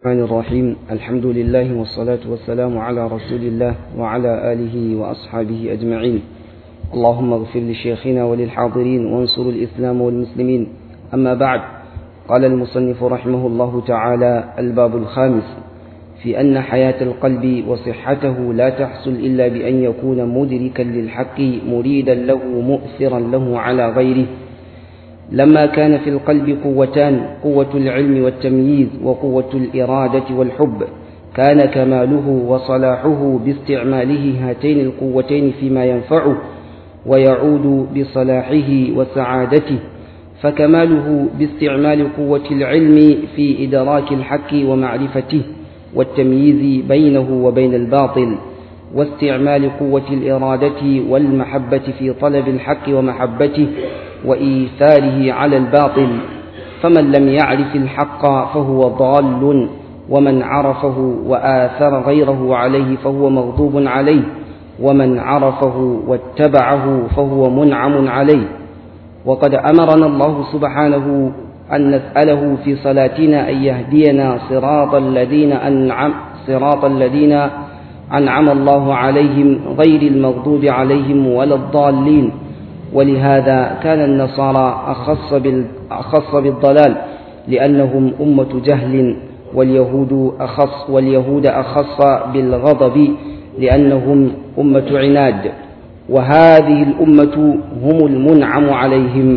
الرحمن الرحيم الحمد لله والصلاة والسلام على رسول الله وعلى آله وأصحابه أجمعين اللهم اغفر لشيخنا وللحاضرين وانصر الإسلام والمسلمين أما بعد قال المصنف رحمه الله تعالى الباب الخامس في أن حياة القلب وصحته لا تحصل إلا بأن يكون مدركا للحق مريدا له مؤثرا له على غيره لما كان في القلب قوتان قوة العلم والتمييز وقوة الإرادة والحب كان كماله وصلاحه باستعماله هاتين القوتين فيما ينفعه ويعود بصلاحه وسعادته فكماله باستعمال قوة العلم في إدراك الحق ومعرفته والتمييز بينه وبين الباطل واستعمال قوة الإرادة والمحبة في طلب الحق ومحبته وإيثاره على الباطل فمن لم يعرف الحق فهو ضال ومن عرفه وآثر غيره عليه فهو مغضوب عليه ومن عرفه واتبعه فهو منعم عليه وقد أمرنا الله سبحانه أن نسأله في صلاتنا أن يهدينا صراط الذين أنعم صراط الذين أنعم الله عليهم غير المغضوب عليهم ولا الضالين ولهذا كان النصارى أخص, أخص بالضلال لأنهم أمة جهل واليهود أخص واليهود أخص بالغضب لأنهم أمة عناد وهذه الأمة هم المنعم عليهم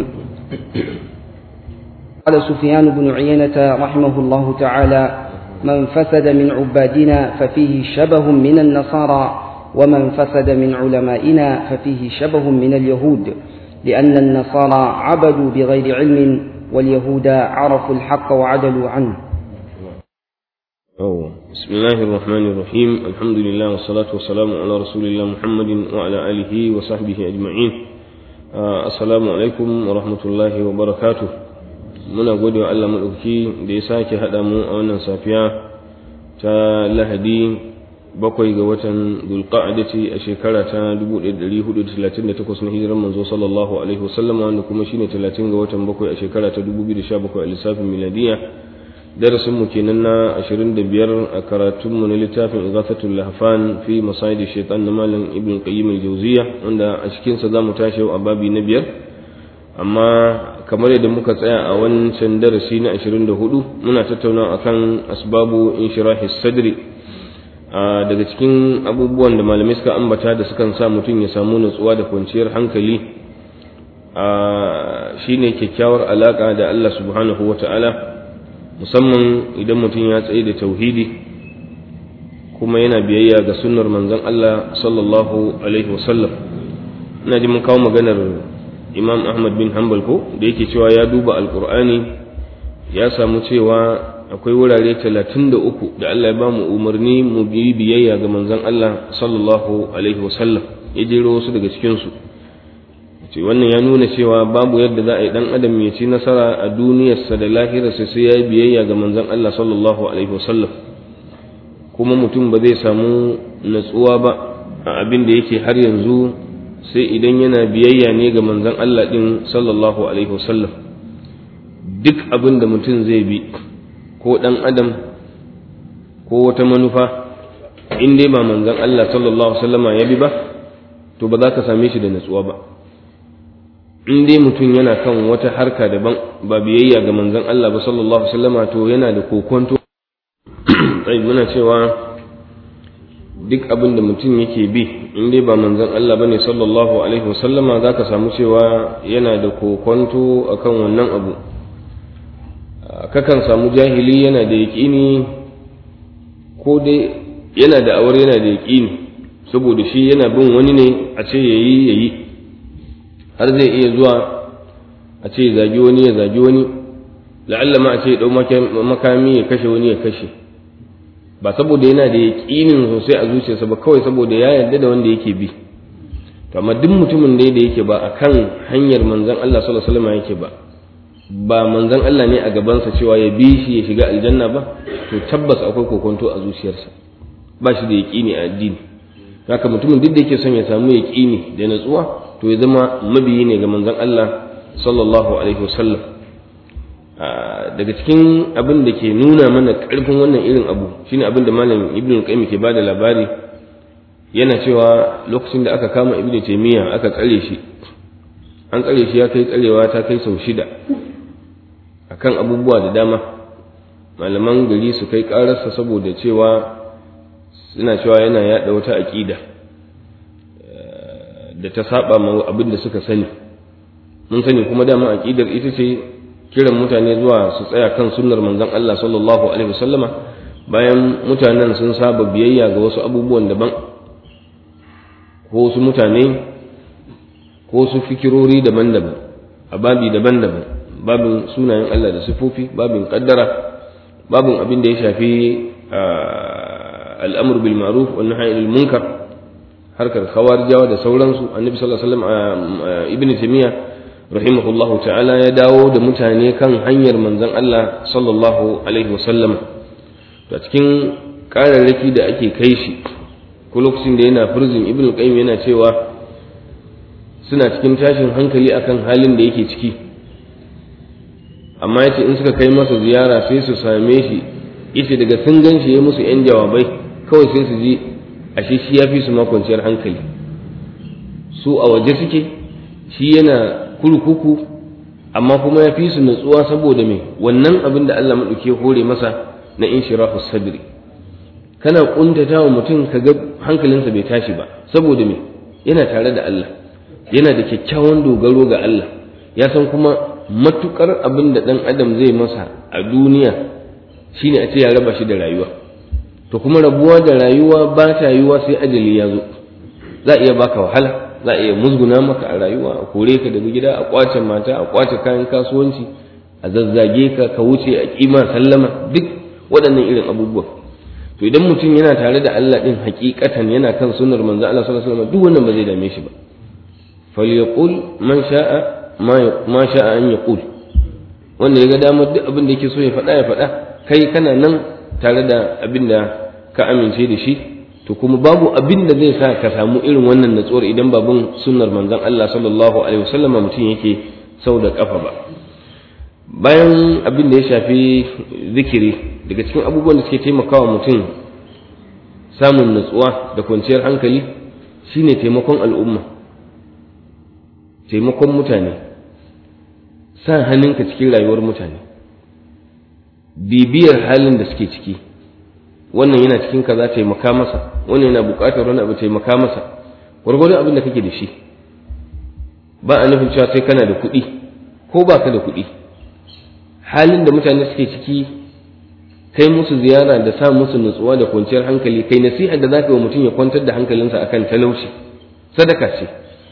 قال سفيان بن عيينة رحمه الله تعالى من فسد من عبادنا ففيه شبه من النصارى ومن فسد من علمائنا ففيه شبه من اليهود لأن النصارى عبدوا بغير علم واليهود عرفوا الحق وعدلوا عنه أوه. بسم الله الرحمن الرحيم الحمد لله والصلاة والسلام على رسول الله محمد وعلى آله وصحبه أجمعين آه السلام عليكم ورحمة الله وبركاته muna gode wa Allah maɗauki da ya sake haɗa mu a wannan safiya ta lahadi bakwai ga watan dulqa'adati a shekara ta 1438 na hijirar manzo sallallahu alaihi wasallam wanda kuma shine 30 ga watan bakwai a shekara ta 2017 a lissafin miladiya darasin mu kenan na 25 a karatun mu na littafin ighathatul lahfan fi masayid shaitan na malam ibn qayyim al-jawziya wanda a cikin sa zamu tashi a babi na biyar amma kamar yadda muka tsaya a wancan darasi na 24 muna tattauna akan asbabu inshirahi sadri daga cikin abubuwan da malamai suka ambata da sukan sa mutum ya samu nutsuwa da kwanciyar hankali shine kyakkyawar alaka da Allah subhanahu wata'ala musamman idan mutum ya tsaye da tauhidi kuma yana biyayya ga sunnar manzon Allah sallallahu alaihi wasallam ina ji mun kawo maganar imam ahmad bin hanbal ko da yake cewa ya duba alkur'ani ya samu cewa akwai wurare talatin da uku da allah ya ba mu umarni mu bi biyayya ga manzon allah sallallahu alaihi wasallam ya jero wasu daga cikinsu ce wannan ya nuna cewa babu yadda za a yi dan adam ya ci nasara a duniyarsa da lahirarsa sai ya yi biyayya ga manzon allah sallallahu alaihi wasallam kuma mutum ba zai samu natsuwa ba a abin da yake har yanzu sai idan yana biyayya ne ga manzon Allah din sallallahu alaihi wasallam duk abin da mutum zai bi ko dan adam ko wata manufa in dai ba manzon Allah sallallahu alaihi wasallama ya bi ba to ba za ka same shi da natsuwa ba in dai mutum yana kan wata harka daban ba biyayya ga manzon Allah ba sallallahu alaihi wasallama to yana da kokonto ai muna cewa duk abin da mutum yake bi in dai ba manzon Allah bane sallallahu alaihi wasallama zaka samu cewa yana da kokonto akan wannan abu kakan samu jahili yana da yaƙini ko dai yana da awar yana da yaƙini saboda shi yana bin wani ne a ce yayi yayi har zai iya zuwa a ce zagi wani ya zagi wani la'alla ma a ce dau makami ya kashe wani ya kashe ba saboda yana da yaƙinin sosai a zuciyarsa ba kawai saboda ya yarda da wanda yake bi to amma duk mutumin da da yake ba akan hanyar manzon Allah sallallahu alaihi wasallam yake ba ba manzon Allah ne a gabansa cewa ya bi shi ya shiga aljanna ba to tabbas akwai kokonto a zuciyarsa ba shi da yaƙini a addini haka mutumin duk da yake son ya samu yaƙini da natsuwa to ya zama mabiyi ne ga manzon Allah sallallahu alaihi wasallam daga cikin abin da ke nuna mana ƙarfin wannan irin abu shine abin da malam ibn qayyim ke bada labari yana cewa lokacin da aka kama ibn taymiya aka tsare shi an tsare shi ya kai tsarewa ta kai sau shida akan abubuwa da dama malaman gari su kai ƙararsa saboda cewa suna cewa yana yaɗa wata aƙida da ta saba ma abin da suka sani mun sani kuma dama aƙidar ita ce kiran mutane zuwa su tsaya kan sunnar manzon Allah sallallahu alaihi wasallama bayan mutanen sun saba biyayya ga wasu abubuwan daban ko wasu mutane ko su fikirori daban-daban a babi daban-daban babin sunayen Allah da sifofi babin kaddara babin abin da ya shafi al'amur bil ma'ruf wa nahy anil munkar harkar khawarijawa da sauransu annabi sallallahu alaihi wasallam ibnu taymiya rahimahullahu ta'ala ya dawo da mutane kan hanyar manzon Allah sallallahu alaihi wasallam to cikin kararraki da ake kai shi ko lokacin da yana furzin ibnu qayyim yana cewa suna cikin tashin hankali akan halin da yake ciki amma yace in suka kai masa ziyara sai su same shi yace daga sun gan shi ya musu yan jawabai kawai sai su ji ashe shi ya fi su makwanciyar hankali su a waje suke shi yana kurkuku amma kuma ya fi su nutsuwa saboda me wannan abin da Allah maɗauki hore masa na inshirahu sadri kana kuntata wa mutum ka ga hankalinsa bai tashi ba saboda me yana tare da Allah yana da kyakkyawan dogaro ga Allah ya san kuma matukar abin da ɗan adam zai masa a duniya shine a ce ya raba shi da rayuwa to kuma rabuwa da rayuwa ba ta yiwa sai ajali ya zo za a iya baka wahala za a iya musguna maka a rayuwa a kore ka daga gida a kwace mata a kwace kayan kasuwanci a zazzage ka ka wuce a kima sallama duk waɗannan irin abubuwa to idan mutum yana tare da Allah din hakikatan yana kan sunnar manzo Allah sallallahu alaihi wasallam duk wannan ba zai dame shi ba falyaqul man sha'a ma sha'a an yaqul wanda ya ga damar duk abin da yake so ya faɗa ya faɗa kai kana nan tare da abin da ka amince da shi to kuma babu abin da zai sa ka samu irin wannan natsuwar idan babun sunnar manzon Allah sallallahu alaihi wasallam mutum yake sau da kafa ba bayan abin da ya shafi zikiri daga cikin abubuwan da suke taimakawa mutum samun natsuwa da kwanciyar hankali shine taimakon al'umma taimakon mutane sa hannunka cikin rayuwar mutane bibiyar halin da suke ciki wannan yana cikin kaza taimaka masa wannan yana buƙatar wani abu taimaka masa gwargwadon abin da kake da shi ba a nufin cewa sai kana da kuɗi ko ba ka da kuɗi halin da mutane suke ciki kai musu ziyara da sa musu nutsuwa da kwanciyar hankali kai nasiha da zaka yi wa mutum ya kwantar da hankalinsa akan talauci sadaka ce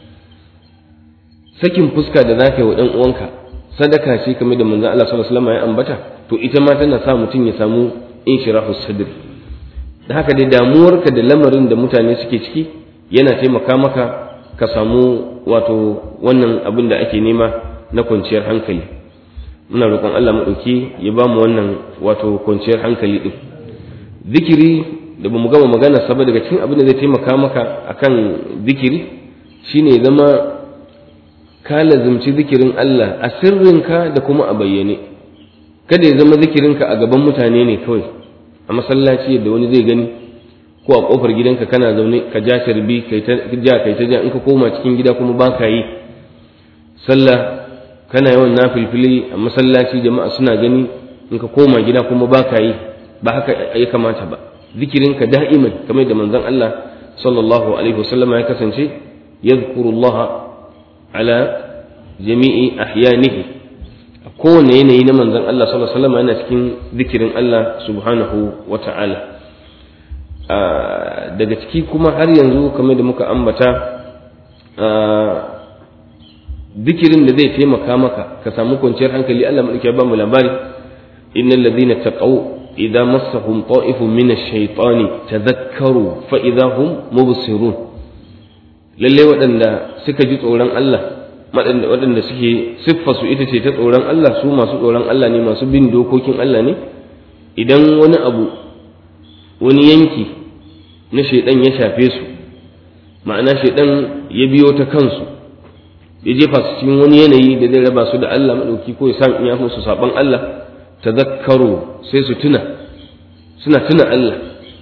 sakin fuska da zaka yi wa ɗan uwanka sadaka ce kamar da manzon Allah sallallahu alaihi wasallam ya ambata to ita ma tana sa mutum ya samu inshirahu sadr da haka dai damuwarka da lamarin da mutane suke ciki yana taimaka maka ka samu wato wannan abin da ake nema na kwanciyar hankali muna roƙon Allah maɗauki ya ba mu wannan wato kwanciyar hankali ɗin zikiri da ba mu gama magana saba daga cikin abin da zai taimaka maka akan zikiri shine zama ka lazimci zikirin Allah a sirrinka da kuma a bayyane kada ya zama zikirinka a gaban mutane ne kawai a masallaci da wani zai gani ko a kofar gidanka kana zaune ka ja sharbi kai ta ja kai ta ja in ka koma cikin gida kuma ba ka yi sallah kana yawan nafilfili a masallaci jama'a suna gani in ka koma gida kuma ba ka yi ba haka ya kamata ba zikirinka da'iman kamar da manzon Allah sallallahu alaihi wasallam ya kasance yadhkurullaha ala jami'i ahyanihi a kowane yanayi na manzon Allah sallallahu alaihi wasallam yana cikin zikirin Allah subhanahu wa ta'ala daga ciki kuma har yanzu kamar da muka ambata zikirin da zai taimaka maka ka samu kwanciyar hankali Allah madauki ya ba mu labari innal ladhina taqaw idza massahum ta'ifun min ash-shaytani tadhakkaru fa idza hum mubsirun lalle waɗanda suka ji tsoron Allah waɗanda suke siffarsu ita ce ta tsoron Allah su masu tsoron Allah ne masu bin dokokin Allah ne idan wani abu wani yanki na shaidan ya shafe su ma'ana shaidan ya biyo ta kansu ya jefa su cikin wani yanayi da zai raba su da Allah madauki ko ya sa in ya musu saban Allah tadhakkaru sai su tuna suna tuna Allah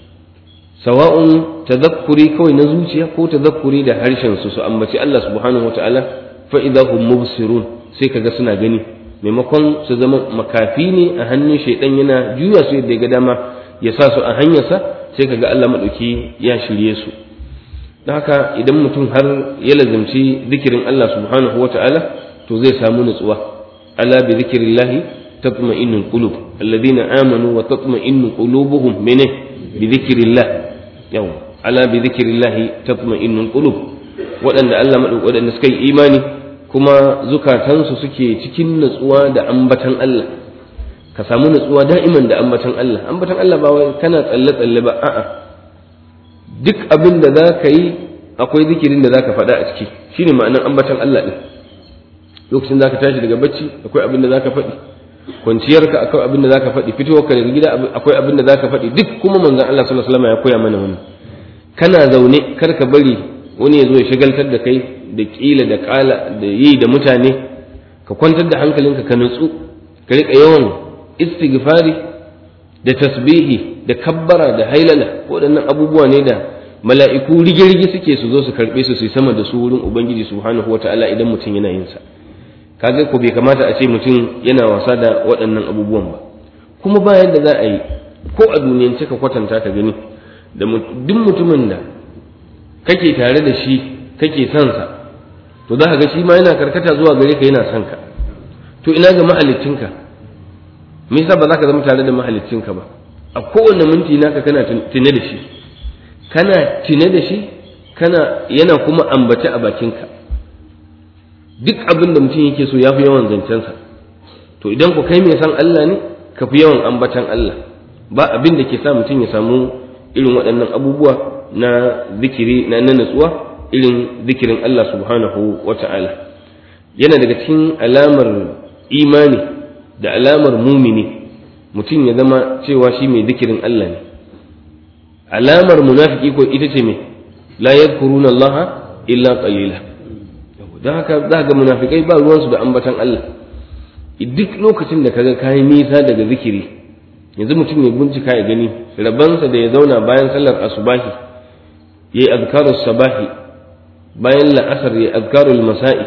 sawa'un tadhakkuri kawai na zuciya ko tadhakkuri da harshen su su ambaci Allah subhanahu wataala fa idahum mubsirun sai kaga suna gani maimakon su zama makafi ne a hannun shaidan yana juya su yadda ga dama ya sa su a hanyarsa sai kaga Allah madauki ya shirye su don haka idan mutum har ya lazimci zikirin Allah subhanahu wataala to zai samu nutsuwa ala bi zikrillahi tatma'innul qulub alladhina amanu wa tatma'innu qulubuhum mene bi zikrillah yau ala bi zikrillahi tatma'innul qulub waɗanda Allah madauki waɗanda suka yi imani kuma zukatansu suke cikin natsuwa da ambatan Allah ka samu natsuwa da'iman da ambatan Allah ambatan Allah ba wai kana tsalle tsalle ba a'a duk abin da za ka yi akwai zikirin da za ka faɗa a ciki shine ma'anar ambatan Allah ɗin lokacin za ka tashi daga bacci akwai abin da za ka faɗi kwanciyarka akwai abin da za ka faɗi fitowarka daga gida akwai abin da za ka faɗi duk kuma manzon Allah sallallahu alaihi wasallam ya koya mana wannan kana zaune kar ka bari wani ya zo ya shagaltar da kai da kila da kala da yi da mutane ka kwantar da hankalinka ka nutsu ka rika yawan istighfari da tasbihi da kabbara da hailala waɗannan abubuwa ne da mala'iku rige-rige suke su zo su karɓe su su sama da su wurin ubangiji subhanahu wata'ala idan mutum yana yin sa kaga ko bai kamata a ce mutum yana wasa da waɗannan abubuwan ba kuma ba yadda za a yi ko a duniyance ka kwatanta ka gani da duk mutumin da kake tare da shi kake son sa to za ka ga shi ma yana karkata zuwa gare ka yana son ka to ina ga mahaliccinka me yasa ba za ka zama tare da mahaliccinka ba a kowane minti naka kana tune da shi kana tune da shi kana yana kuma ambace a bakinka duk abin da mutum yake so ya fi yawan zancensa to idan ku kai mai san Allah ne ka fi yawan ambatan Allah ba abin da ke sa mutum ya samu irin waɗannan abubuwa na zikiri na natsuwa irin zikirin Allah subhanahu wa ta'ala yana daga cikin alamar imani da alamar mumini mutum ya zama cewa shi mai zikirin Allah ne alamar munafiki ko ita ce mai la yadhkuruna Allah illa qalila don haka za ga munafikai ba ruwansu da ambatan Allah duk lokacin da kaga kayi nisa daga zikiri yanzu mutum ya bincika ya gani rabansa da ya zauna bayan sallar asubahi yayi azkarus sabahi bayan la'asar yayi azkarul masa'i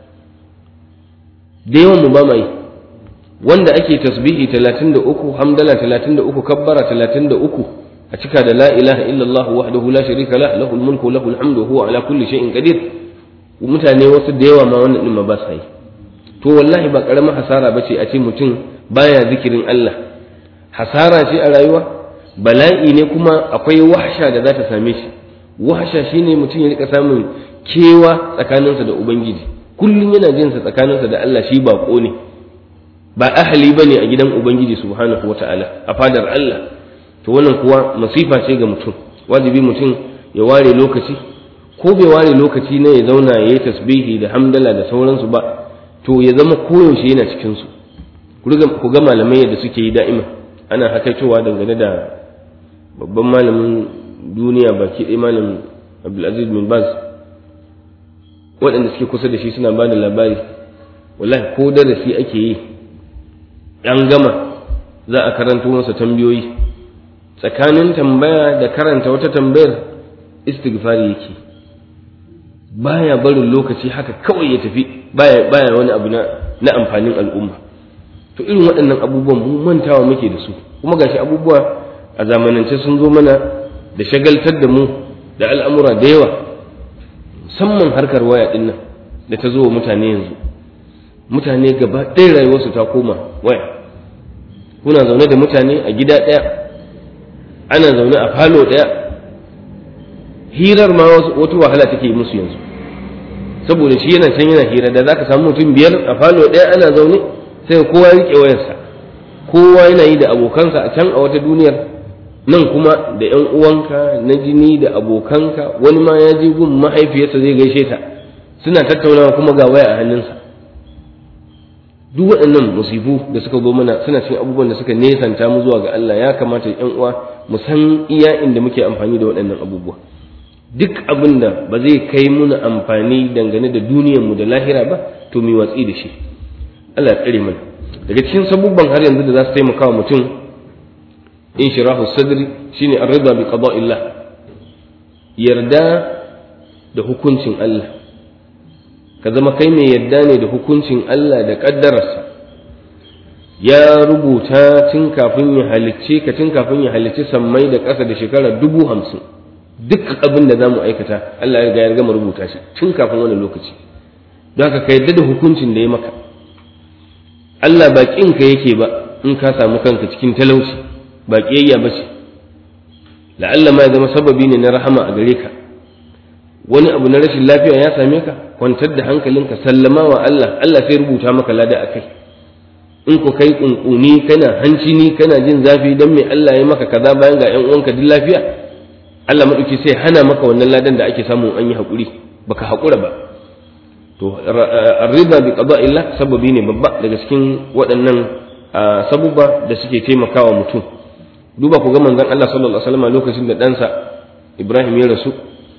da yawan mu ba mai wanda ake tasbihi 33 hamdala 33 kabbara 33 a cika da la ilaha illallah wahdahu la sharika la lahul mulku lahul hamdu huwa ala kulli shay'in qadir mutane wasu da yawa ma wannan din ma ba sa yi to wallahi ba karamar hasara bace a ce mutum baya zikirin Allah hasara ce a rayuwa bala'i ne kuma akwai wahsha da za ta same shi wahsha shine mutum ya rika samun kewa tsakaninsa da ubangiji kullum yana jin sa tsakaninsa da Allah shi bako ne ba ahali bane a gidan ubangiji subhanahu wataala a fadar Allah to wannan kuwa masifa ce ga mutum wajibi mutum ya ware lokaci ko bai ware lokaci ne ya zauna ya yi tasbihi da hamdala da sauransu ba to ya zama koyaushe yana cikin su ku ga malamai yadda suke yi da'ima ana hakaitowa dangane da babban malamin duniya baki ɗaya malam abdulaziz bin baz waɗanda suke kusa da shi suna ba da labari wallahi ko darasi ake yi an gama za a karanto masa tambayoyi tsakanin tambaya da karanta wata tambayar istighfari yake baya barin lokaci haka kawai ya tafi baya baya wani abu na na amfanin al'umma to irin waɗannan abubuwan mu mantawa muke da su kuma gashi abubuwa a zamanance sun zo mana da shagaltar da mu da al'amura da yawa musamman harkar waya ɗin nan da ta zo wa mutane yanzu mutane gaba ɗaya rayuwarsu ta koma waya kuna zaune da mutane a gida ɗaya ana zaune a falo ɗaya hirar ma wata wahala take yi musu yanzu saboda shi yana can yana hira da zaka samu mutum biyar a falo ɗaya ana zaune sai kowa ya riƙe wayarsa kowa yana yi da abokansa a can a wata duniyar nan kuma da ‘yan uwanka na jini da abokanka wani ma ya je gun mahaifiyarsa zai gaishe ta suna tattaunawa kuma ga waya a hannunsa duk waɗannan musibu da suka zo mana suna cikin abubuwan da suka nesanta mu zuwa ga Allah ya kamata ‘yan uwa mu san iya inda muke amfani da waɗannan abubuwa duk abin da ba zai kai muna amfani dangane da duniyarmu da lahira ba to mu watsi da shi Allah ya tsare mana daga cikin sabubban har yanzu da za su taimaka wa mutum in shirahu sadri shine ar-ridha bi qada'illah yarda da hukuncin Allah ka zama kai mai yarda ne da hukuncin Allah da kaddararsa ya rubuta tun kafin ya halicce ka tun kafin ya halicci sammai da ƙasa da shekara dubu hamsin duk abin da za mu aikata Allah ya riga ya gama rubuta shi tun kafin wani lokaci don haka ka yarda da hukuncin da ya maka Allah ba ka yake ba in ka samu kanka cikin talauci ba ƙiyayya ba ce la'alla ma ya zama sababi ne na rahama a gare ka wani abu na rashin lafiya ya same ka kwantar da hankalinka sallama wa Allah Allah sai rubuta maka lada a kai in ku kai kunkuni kana hancini kana jin zafi dan me Allah ya maka kaza bayan ga ƴan uwanka duk lafiya Allah madauki sai hana maka wannan ladan da ake samu an yi hakuri baka hakura ba to arriba bi qada'illah sababi ne babba daga cikin waɗannan sabubba da suke taimakawa mutum duba ku ga manzon Allah sallallahu alaihi wasallam lokacin da ɗansa Ibrahim ya rasu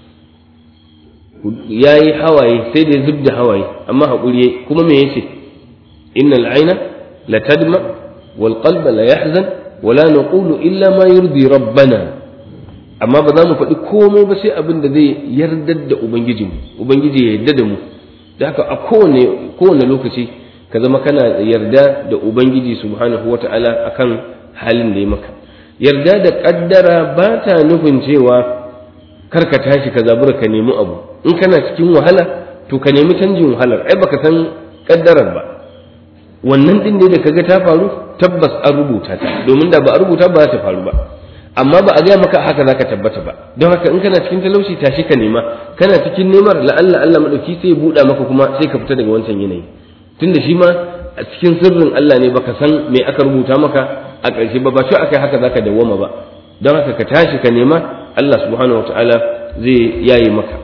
yayi hawaye sai da zub da hawaye amma hakuri kuma me yace innal aina la tadma wal qalba la yahzan wala naqulu illa ma yurdi rabbana amma ba za mu faɗi komai ba sai abin da zai yardar da ubangijinmu ubangiji ya yarda da mu da haka a kowane kowane lokaci ka zama kana yarda da ubangiji subhanahu wata'ala akan halin da ya maka yarda da kaddara ba ta nufin cewa kar ka tashi ka zabura ka nemi abu in kana cikin wahala to ka nemi canjin wahalar ai baka san kaddarar ba wannan din ne da kaga ta faru tabbas an rubuta ta domin da ba a rubuta ba za ta faru ba amma ba a gaya maka haka zaka tabbata ba don haka in kana cikin talauci tashi ka nema kana cikin nemar la'alla Allah madauki sai ya buɗa maka kuma sai ka fita daga wancan yanayi tunda shi ma a cikin sirrin Allah ne baka san me aka rubuta maka a ƙarshe ba ba shi akai haka zaka dawwama ba don haka ka tashi ka nema Allah subhanahu wataala zai yaye maka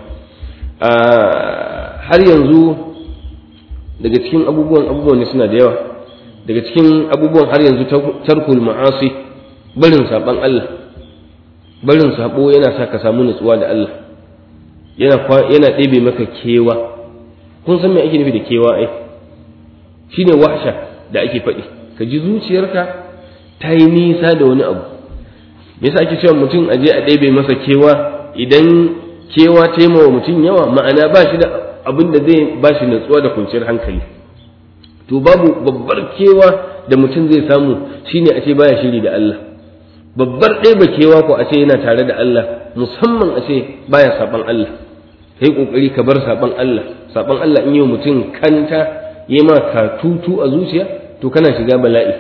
har yanzu daga cikin abubuwan abubuwan ne suna da yawa daga cikin abubuwan har yanzu tarkul ma'asi barin saban Allah barin sabo yana sa ka samu nutsuwa da Allah yana yana ɗebe maka kewa kun san me ake nufi da kewa ai shine wahsha da ake faɗi ka ji zuciyarka ta yi nisa da wani abu me yasa ake cewa mutum a je a ɗebe masa kewa idan kewa ta yi wa mutum yawa ma'ana ba shi da abin da zai ba shi natsuwa da kwanciyar hankali to babu babbar kewa da mutum zai samu shine a ce baya shiri da Allah babbar ɗeba kewa ko a ce yana tare da Allah musamman a ce baya saban Allah kai kokari ka bar saban Allah saban Allah in yi mutum kanta yi ma ka tutu a zuciya to kana shiga bala'i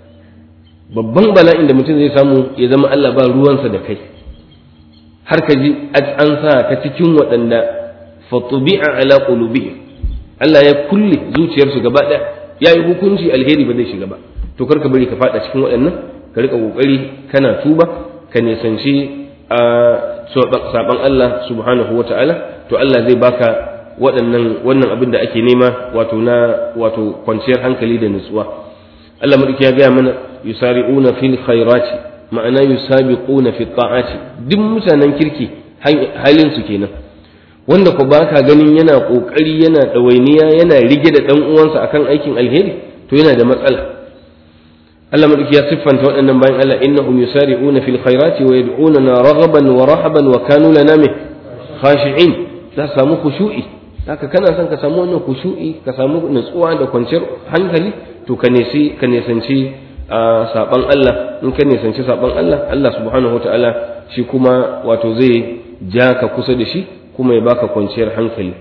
babban bala'in da mutum zai samu ya zama Allah ba ruwansa da kai har ka ji an sa ka cikin waɗanda fatubi'a ala qulubihim Allah ya kulle zuciyarsu gaba ɗaya ya yi hukunci alheri ba zai shiga ba to kar ka bari ka faɗa cikin waɗannan ka rika kokari kana tuba ka nisanci a saban Allah subhanahu wa ta'ala to Allah zai baka waɗannan wannan abin da ake nema wato na wato kwanciyar hankali da nutsuwa Allah madauki ya gaya mana yusari'una fil khairati ma'ana yusabiquna fi ta'ati duk mutanen kirki halin su kenan wanda ko baka ganin yana kokari yana dawainiya yana rige da dan uwansa akan aikin alheri to yana da matsala Allah madauki ya siffanta waɗannan bayan Allah innahum yusari'una fil khairati wa yad'unana raghaban wa rahaban wa kanu lana min khashi'in za samu khushu'i haka kana son ka samu wannan khushu'i ka samu nutsuwa da kwanciyar hankali to ka nesi ka nisanci saban Allah in ka nisanci saban Allah Allah subhanahu wataala shi kuma wato zai ja ka kusa da shi kuma ya baka kwanciyar hankali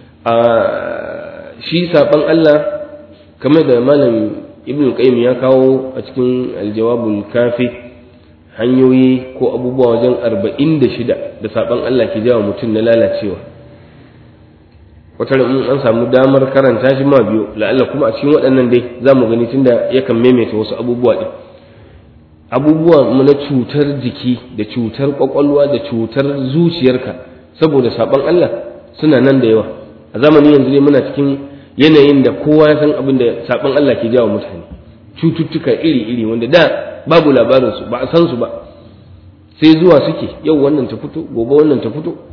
shi saban Allah kamar da malam ibn qayyim ya kawo a cikin aljawabul kafi hanyoyi ko abubuwa wajen arba'in da shida da saban Allah ke jawa mutum na lalacewa wata in an samu damar karanta shi ma biyu la'alla kuma a cikin waɗannan dai za mu gani tunda yakan maimaita wasu abubuwa ɗin abubuwa na cutar jiki da cutar ƙwaƙwalwa da cutar zuciyarka saboda saban Allah suna nan da yawa a zamanin yanzu ne muna cikin yanayin da kowa ya san abin da saban Allah ke jawo mutane cututtuka iri-iri wanda da babu labarinsu ba a san su ba sai zuwa suke yau wannan ta fito gobe wannan ta fito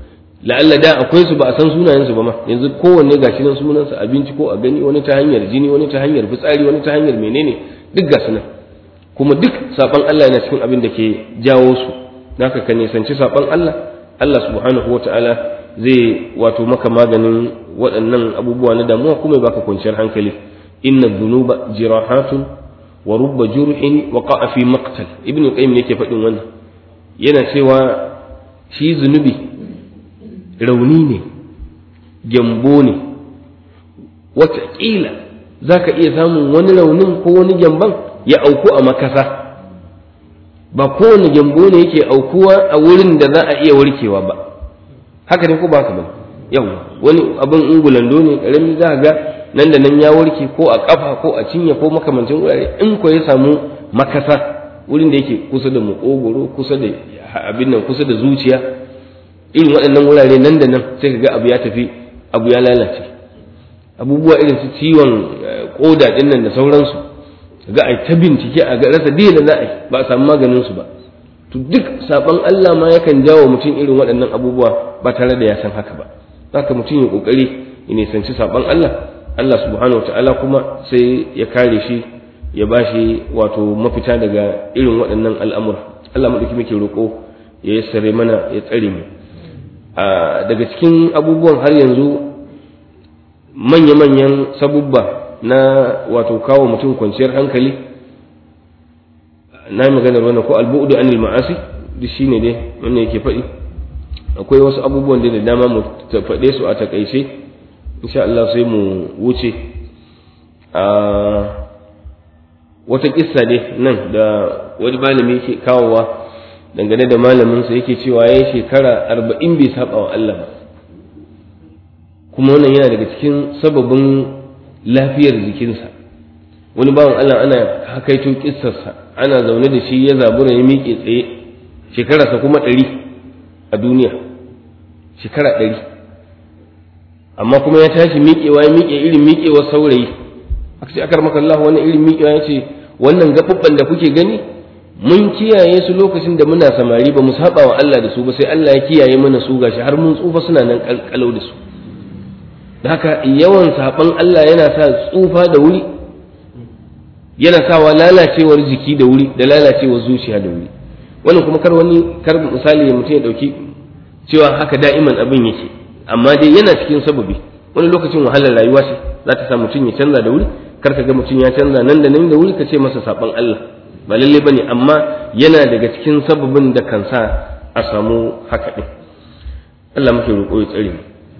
la'alla da akwai su ba a san sunayensu ba ma yanzu kowanne gashi nan sunansa abinci ko a gani wani ta hanyar jini wani ta hanyar fitsari wani ta hanyar menene duk gasu nan kuma duk saban Allah yana cikin abin da ke jawo su naka ka nisanci saban Allah Allah subhanahu wata'ala zai wato maka maganin waɗannan abubuwa na damuwa kuma baka kwanciyar hankali inna dhunuba jirahatun wa rubba jurhin wa qa'a fi maqtal ibnu qayyim ne yake faɗin wannan yana cewa shi zunubi rauni ne gyambo ne wataƙila za ka iya samun wani raunin ko wani gyamban ya auku a makasa ba kowane gyambo ne yake aukuwa a wurin da za a iya warkewa ba haka ne ko ba haka ba yau wani abin ungulando ne karami za ga nan da nan ya warke ko a kafa ko a cinye ko makamancin wurare in ko ya samu makasa wurin da yake kusa da makogoro kusa da abin nan kusa da zuciya irin waɗannan wurare nan da nan sai ka ga abu ya tafi abu ya lalace abubuwa irin su ciwon koda ɗin nan da sauransu ga a ta bincike a ga rasa da za a yi ba a samu maganin su ba to duk saban Allah ma yakan jawo mutum irin waɗannan abubuwa ba tare da ya san haka ba haka mutum ya kokari ya nisanci saban Allah Allah subhanahu wataala kuma sai ya kare shi ya bashi wato mafita daga irin waɗannan al'amura Allah mu muke roƙo ya yassare mana ya tsare mu daga cikin abubuwan har yanzu manya-manyan sabubba na wato kawo mutum kwanciyar hankali na yi maganar wannan ko albu'udu anil ma'asi duk shine dai wannan yake faɗi akwai wasu abubuwan da dama mu faɗe su a takaice insha Allah sai mu wuce a wata kissa ne nan da wani malami yake kawowa dangane da malaminsa yake cewa ya shekara arba'in bai saba wa Allah ba kuma wannan yana daga cikin sababin lafiyar jikinsa wani bawan Allah ana hakaito kissarsa ana zaune da shi ya zabura ya miƙe tsaye shekararsa kuma ɗari a duniya shekara ɗari amma kuma ya tashi miƙewa ya miƙe irin miƙewar saurayi aka ce akar maka Allah wannan irin miƙewa ya ce wannan gaɓuɓɓan da kuke gani mun kiyaye su lokacin da muna samari ba mu saba wa Allah da su ba sai Allah ya kiyaye mana su gashi har mun tsufa suna nan kalkalau da su da haka yawan saban Allah yana sa tsufa da wuri yana sawa lalacewar jiki da wuri da lalacewar zuciya da wuri wannan kuma kar wani kar misali mutum ya dauki cewa haka da'iman abin yake amma dai yana cikin sababi wani lokacin wahalar rayuwa ce za ta sa mutum ya canza da wuri kar ka ga mutum ya canza nan da nan da wuri ka ce masa saban Allah ba lalle bane amma yana daga cikin sababin da kan sa a samu haka din Allah muke roƙo ya tsare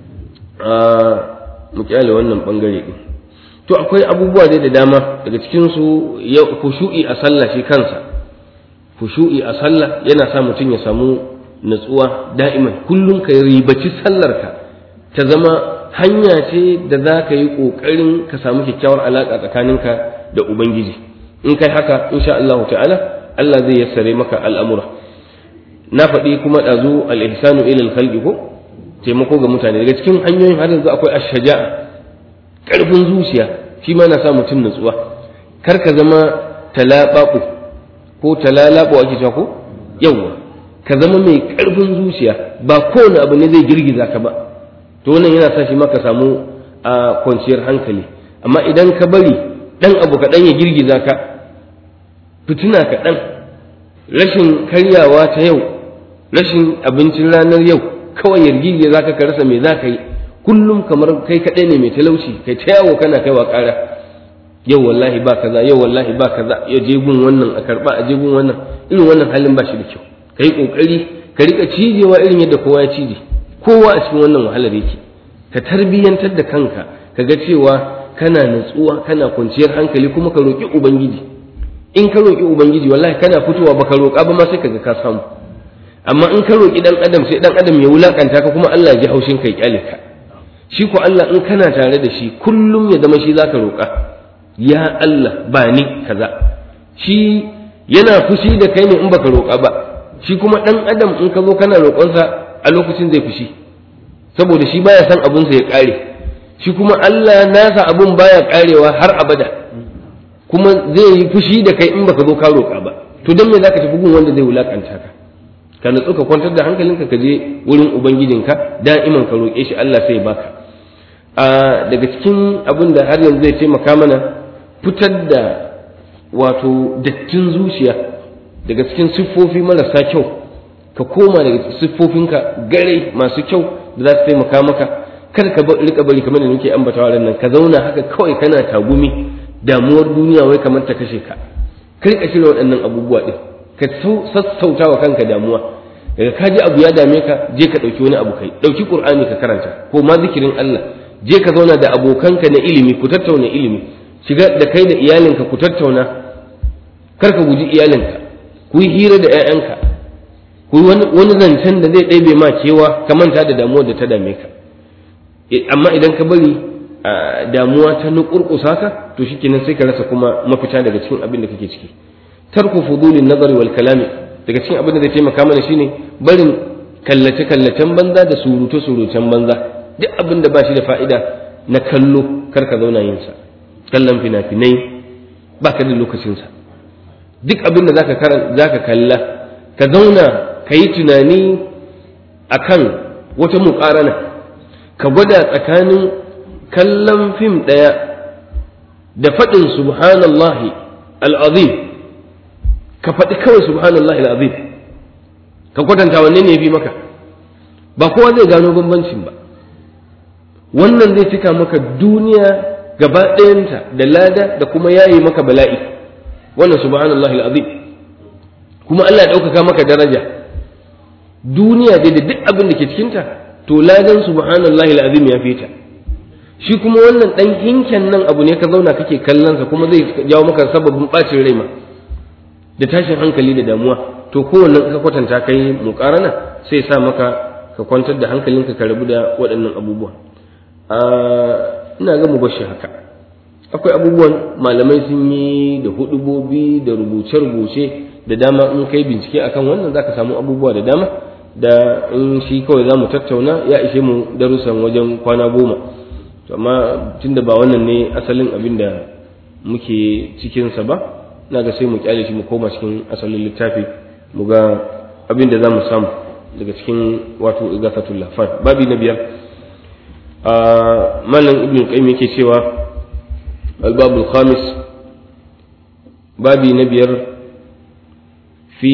mu kyale wannan bangare din to akwai abubuwa dai da dama daga cikin su khushu'i a sallah shi kansa khushu'i a sallah yana sa mutum ya samu natsuwa da'iman kullum ka ribaci sallarka ta zama hanya ce da za ka yi ƙoƙarin ka samu kyakkyawar alaƙa tsakaninka da ubangiji in kai haka insha Allah ta'ala Allah zai yassare maka al'amura na faɗi kuma ɗazu al-ihsanu ila al-khalqi ko taimako ga mutane daga cikin hanyoyin har yanzu akwai ash-shaja'a ƙarfin zuciya shi ma na sa mutum natsuwa kar ka zama talaɓaɓu ko talalaɓu ake cewa ko yawwa ka zama mai ƙarfin zuciya ba kowane abu ne zai girgiza ka ba to wannan yana sa shi maka samu a kwanciyar hankali amma idan ka bari ɗan abu kaɗan ya girgiza ka fitina kaɗan rashin karyawa ta yau rashin abincin ranar yau kawai ya girgiza ka ka rasa me za ka yi kullum kamar kai kaɗai ne mai talauci kai ta yawo kana kaiwa ƙara yau wallahi ba kaza yau wallahi ba kaza ya je gun wannan a karɓa a je gun wannan irin wannan halin ba shi da kyau ka yi ƙoƙari ka riƙa cijewa irin yadda kowa ya cije kowa a cikin wannan wahalar yake ka tarbiyyantar da kanka ka ga cewa kana natsuwa kana kwanciyar hankali kuma ka roƙi ubangiji in ka roƙi ubangiji wallahi kana fitowa ba ka roƙa ba ma sai ka ga ka samu amma in ka roƙi dan adam sai dan adam ya wulakanta ka kuma Allah ya ji haushin kai kyale ka shi ko Allah in kana tare da shi kullum ya zama shi zaka roƙa ya Allah ba ni kaza shi yana fushi da kai ne in baka roƙa ba shi kuma dan adam in ka zo kana roƙonsa a lokacin zai fushi saboda shi baya san abunsa ya ƙare shi kuma Allah nasa abun baya ƙarewa har abada kuma zai yi fushi da kai in baka zo ka roƙa ba to don me zaka tafi gun wanda zai wulakanta ka ka natsu ka kwantar da hankalinka ka je wurin ubangijinka da'iman ka roƙe shi Allah sai baka a daga cikin abin da har yanzu zai taimaka mana fitar da wato dattin zuciya daga cikin siffofi marasa kyau ka koma daga siffofinka gare masu kyau da za su taimaka maka kar ka rika bari kamar da nake ambatawa ran nan ka zauna haka kawai kana tagumi damuwar duniya wai kamar ta kashe ka ka rika shirya waɗannan abubuwa din ka sassauta wa kanka damuwa daga ka ji abu ya dame ka je ka ɗauki wani abu kai ɗauki ƙur'ani ka karanta ko ma zikirin Allah je ka zauna da abokanka na ilimi ku tattauna ilimi shiga da kai da iyalinka ku tattauna kar ka guji iyalinka ku yi hira da 'ya'yanka ku yi wani zancen da zai ɗaibe ma cewa ka manta da damuwar da ta dame ka amma idan ka bari damuwa ta nukurkusa ka to shikenan sai ka rasa kuma mafita daga cikin abin da kake ciki tarku fudulin nazari wal kalami daga cikin abin da zai taimaka mana shine barin kallace kallacen banza da surutu surutan banza duk abin da ba shi da fa'ida na kallo kar ka zauna yin sa kallon fina-finai ba ka da lokacin sa duk abin da zaka zaka kalla ka zauna ka yi tunani akan wata muƙarana ka gwada tsakanin kallon fim ɗaya da faɗin subhanallahi al'azim ka faɗi kawai subhanallahi al'azim ka kwatanta wanne ne fi maka ba kowa zai gano bambancin ba wannan zai cika maka duniya gaba ɗayanta da lada da kuma yayi maka bala'i wannan subhanallahi al'azim kuma Allah ya ɗaukaka maka daraja duniya dai da duk abin da ke cikinta to ladan subhanallahi alazim ya fita shi kuma wannan dan hinken nan abu ne ka zauna kake kallon sa kuma zai jawo maka sababin bacin rai ma da tashin hankali da damuwa to kowanne ka kwatanta kai muqarana sai sa maka ka kwantar da hankalinka ka rabu da waɗannan abubuwa a ina ga mu bashi haka akwai abubuwan malamai sun yi da hudubobi da rubuce-rubuce da dama in kai bincike akan wannan zaka samu abubuwa da dama da in shi kawai za mu tattauna ya ishe mu darussan wajen kwana goma amma tunda ba wannan ne asalin abin da muke cikinsa ba na ga sai mu kyale shi mu koma cikin asalin littafi mu ga abin da za mu samu daga cikin wato igafatul lafan babi na biyar a malam ibn qayyim yake cewa albabul khamis babi na biyar fi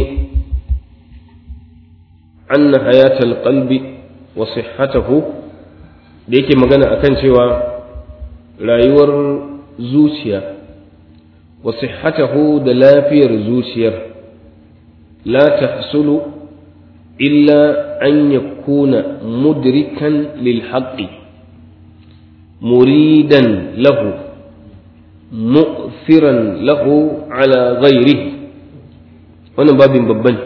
أن حياة القلب وصحته da yake magana akan cewa rayuwar zuciya wa sihhatahu da lafiyar zuciyar la tahsulu illa an yakuna mudrikan lil haqqi muridan lahu mu'thiran lahu ala ghairihi wannan babin babban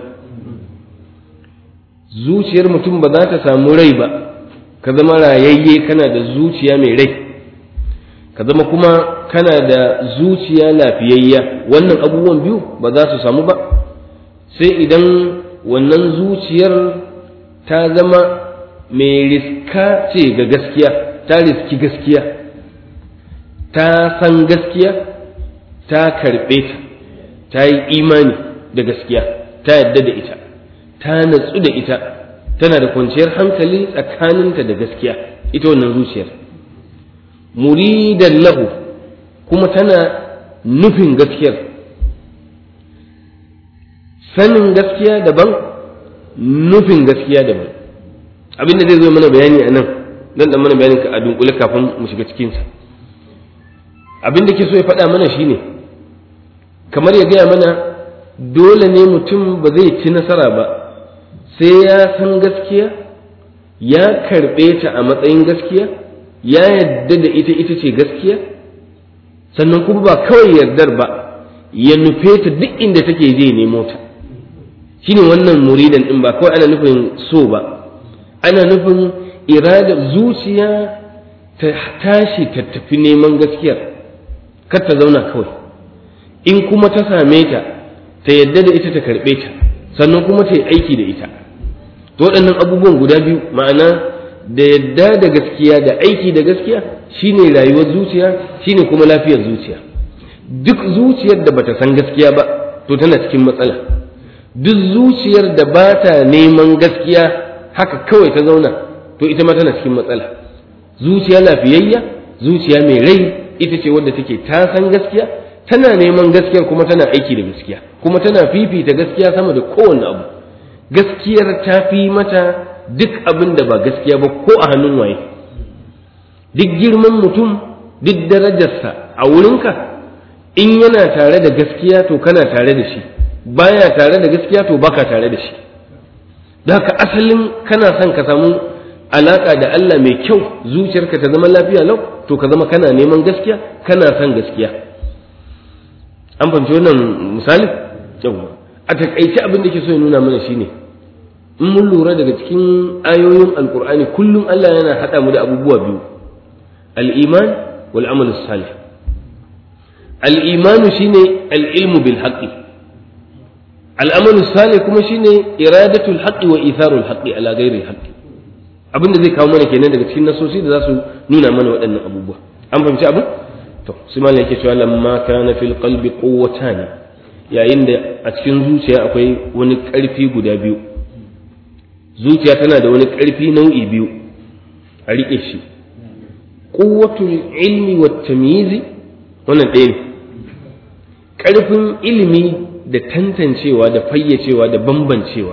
zuciyar mutum ba za ta samu rai ba ka zama rayayye kana da zuciya mai rai ka zama kuma kana da zuciya lafiyayya wannan abubuwan biyu ba za su samu ba sai idan wannan zuciyar ta zama mai riska ce ga gaskiya ta riski gaskiya ta san gaskiya ta karɓe ta ta yi imani da gaskiya ta yadda da ita ta natsu da ita tana da kwanciyar hankali tsakaninta da gaskiya ita wannan zuciyar muridan lahu kuma tana nufin gaskiyar sanin gaskiya daban nufin gaskiya daban abinda zai zo mana bayani a nan dan dan mana bayanin a dunkule kafin mu shiga cikinsa abin da ke so ya faɗa mana shine kamar ya gaya mana dole ne mutum ba zai ci nasara ba sai ya san gaskiya ya karɓe ta a matsayin gaskiya ya yadda da ita ita ce gaskiya sannan kuma ba kawai yardar ba ya nufe ta duk inda take je nemo ta shine wannan muridan din ba kawai ana nufin so ba ana nufin irada zuciya ta tashi ta tafi neman gaskiyar kar ta zauna kawai in kuma ta same ta ta yadda da ita ta karɓe ta sannan kuma ta yi aiki da ita to waɗannan abubuwan guda biyu ma'ana da yadda da gaskiya da aiki da gaskiya shine rayuwar zuciya shine kuma lafiyar zuciya duk zuciyar da bata san gaskiya ba to tana cikin matsala duk zuciyar da ba ta neman gaskiya haka kawai ta zauna to ita ma tana cikin matsala zuciya lafiyayya zuciya mai rai ita ce wadda take ta san gaskiya tana neman gaskiyar kuma tana aiki da gaskiya kuma tana fifita gaskiya sama da kowanne abu gaskiyar ta fi mata duk abin da ba gaskiya ba ko a hannun waye duk girman mutum duk darajarsa a wurinka in yana tare da gaskiya to kana tare da shi baya tare da gaskiya to baka tare da shi da haka asalin kana son ka samu alaka da Allah mai kyau zuciyarka ta zama lafiya lau to ka zama kana neman gaskiya kana son gaskiya an fahimci wannan misali yawa a takaice abin da ke so ya nuna mana shine in mun lura daga cikin ayoyin alkur'ani kullum Allah yana haɗa mu da abubuwa biyu al-iman wal amal salih al-iman shine al-ilmu bil haqqi al-amal salih kuma shine iradatul haqqi wa itharul haqqi ala ghairi haqqi abin da zai kawo mana kenan daga cikin nasosi da za su nuna mana waɗannan abubuwa an fahimci abu to sai malam yake cewa lamma kana fil qalbi quwwatan yayin da a cikin zuciya akwai wani ƙarfi guda biyu zuciya tana da wani ƙarfi nau'i biyu a riƙe shi quwwatul ilmi wat tamyizi wannan ɗaya ne ƙarfin ilimi da tantancewa da fayyacewa da bambancewa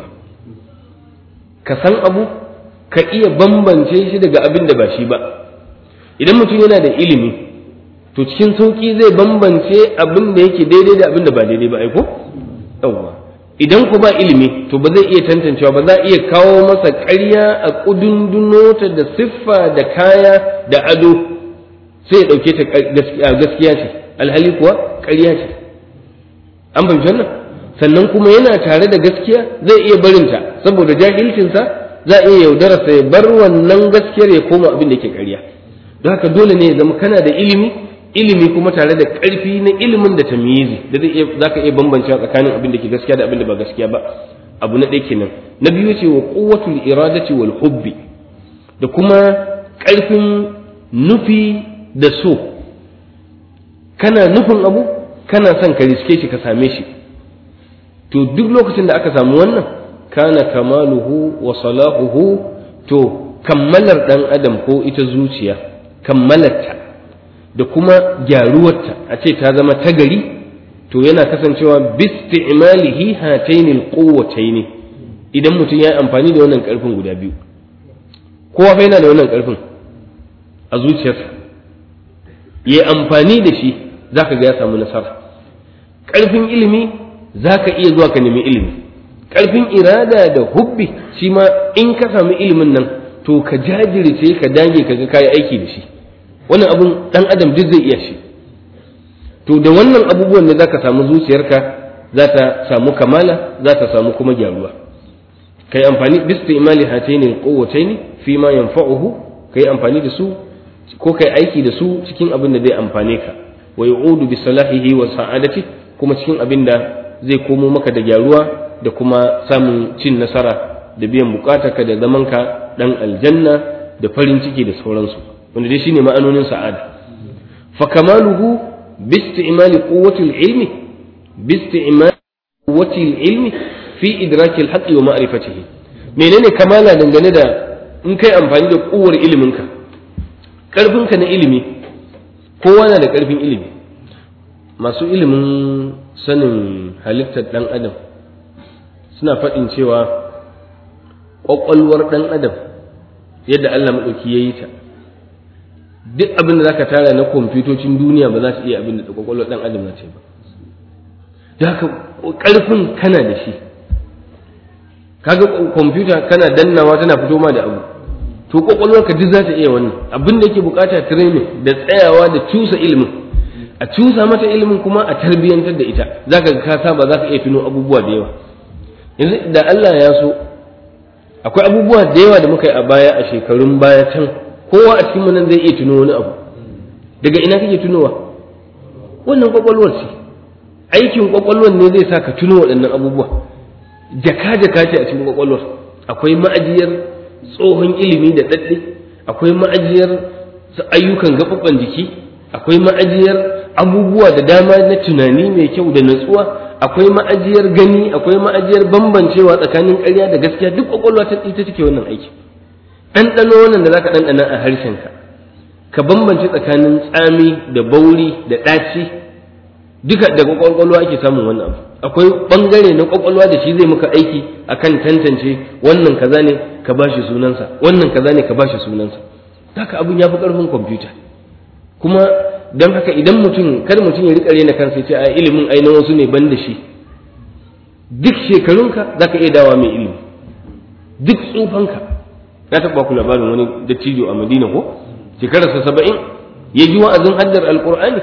ka san abu ka iya bambance shi daga abin da ba shi ba idan mutum yana da ilimi to cikin sauƙi zai bambance abin da yake daidai da abin da ba daidai ba aiko yawwa idan ku ba ilimi to ba zai iya tantancewa ba za a iya kawo masa ƙarya a ƙudundunota da siffa da kaya da ado sai ya ɗauke ta gaskiya ce alhali kuwa ƙarya ce an fahimci wannan sannan kuma yana tare da gaskiya zai iya barinta saboda jahilcinsa za a iya yaudararsa ya bar wannan gaskiyar ya koma abin da ke ƙarya don haka dole ne ya zama kana da ilimi ilimi kuma tare da ƙarfi na ilimin da tamyizi da zai iya zaka iya bambancewa tsakanin abin da ke gaskiya da abin da ba gaskiya ba abu na ɗaya kenan na biyu ce wa quwwatul iradati wal hubbi da kuma ƙarfin nufi da so kana nufin abu kana son ka riske shi ka same shi to duk lokacin da aka samu wannan kana kamaluhu wa salahuhu to kammalar dan adam ko ita zuciya kammalarta da kuma gyaruwarta a ce ta zama tagari to yana kasancewa bisti'malihi hataini alquwwataini idan mutum ya yi amfani da wannan karfin guda biyu kowa fa yana da wannan karfin a zuciyarsa ya amfani da shi zaka ga ya samu nasara karfin ilimi zaka iya zuwa ka nemi ilimi karfin irada da hubbi shi ma in ka samu ilimin nan to ka jajirce ka dage ka ga kayi aiki da shi wannan abun dan adam duk zai iya shi to da wannan abubuwan ne zaka samu zuciyarka za ta samu kamala za ta samu kuma gyaruwa kai amfani bi istimali hataini alquwwataini fi ma yanfa'uhu kai amfani da su ko kai aiki da su cikin abin da zai amfane ka wa yu'udu bi salahihi wa sa'adati kuma cikin abin da zai komo maka da gyaruwa da kuma samun cin nasara da biyan bukatarka da zamanka dan aljanna da farin ciki da sauransu wanda dai shine ma'anonin sa'ada fa kamaluhu bi isti'mali quwwati al-ilmi bi isti'mali quwwati al-ilmi fi idraki al-haqqi wa ma'rifatihi menene kamala dangane da in kai amfani da kuwar iliminka karfinka na ilimi kowa na da karfin ilimi masu ilimin sanin halittar dan adam suna faɗin cewa ƙwaƙwalwar ɗan adam yadda Allah maɗauki ya yi ta duk abin da za ka tara na kwamfutocin duniya ba za su iya abin da ƙwaƙwalwar ɗan adam na ce ba da haka ƙarfin kana da shi kaga kwamfuta kana dannawa tana fito ma da abu to ƙwaƙwalwarka duk za ta iya wannan abin da yake bukata training da tsayawa da cusa ilimin a cusa mata ilimin kuma a tarbiyyantar da ita za ka ka saba za ka iya tuno abubuwa da yawa yanzu da Allah ya so akwai abubuwa da yawa da muka yi a baya a shekarun baya can kowa a cikin nan zai iya tuno wani abu daga ina kake tunowa wannan kwakwalwar ce aikin kwakwalwar ne zai sa ka tuno waɗannan abubuwa jaka jaka ce a cikin kwakwalwar akwai ma'ajiyar tsohon ilimi da daɗe akwai ma'ajiyar ayyukan gaɓaɓɓen jiki akwai ma'ajiyar abubuwa da dama na tunani mai kyau da natsuwa akwai ma'ajiyar gani akwai ma'ajiyar bambancewa tsakanin ƙarya da gaskiya duk kwakwalwa ta ita take wannan aiki ɗanɗano wannan da zaka ɗanɗana a harshenka ka bambance tsakanin tsami da bauri da ɗaci duka daga kwakwalwa ake samun wannan abu akwai ɓangare na kwakwalwa da shi zai maka aiki akan tantance wannan kaza ne ka bashi sunansa wannan kaza ne ka bashi sunansa haka abun ya fi ƙarfin kwamfuta kuma don haka idan mutum kar mutum ya riƙa rena kansa ce a ilimin ainihin wasu ne ban da shi duk shekarunka za ka iya dawa mai ilimi duk tsufanka na taɓa ku labarin wani dattijo a madina ko shekararsa saba'in ya ji wa'azin haddar alƙur'ani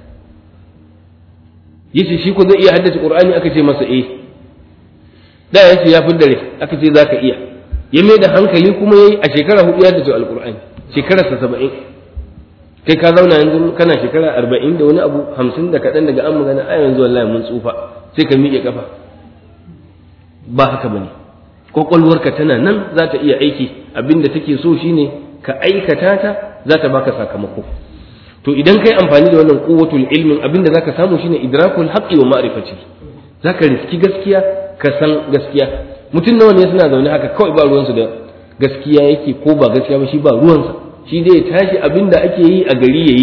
ya ce shi ko zai iya haddace ƙur'ani aka ce masa eh da ya ce ya fi dare aka ce za ka iya ya mai da hankali kuma ya yi a shekara hudu ya haddace alƙur'ani shekararsa saba'in kai ka zauna yanzu kana shekara arba'in da wani abu hamsin da kaɗan daga an magana a yanzu wallahi mun tsufa sai ka miƙe kafa ba haka bane kwakwalwarka tana nan za ta iya aiki abinda take so shine ka aikata ta za ta baka sakamako to idan kai amfani da wannan quwwatul ilmin abinda zaka samu shine idrakul haqqi wa ma'rifati zaka riski gaskiya ka san gaskiya mutum nawa ne suna zaune haka kawai ba ruwansu da gaskiya yake ko ba gaskiya ba shi ba ruwansa shi dai ya tashi abinda ake yi a gari yayi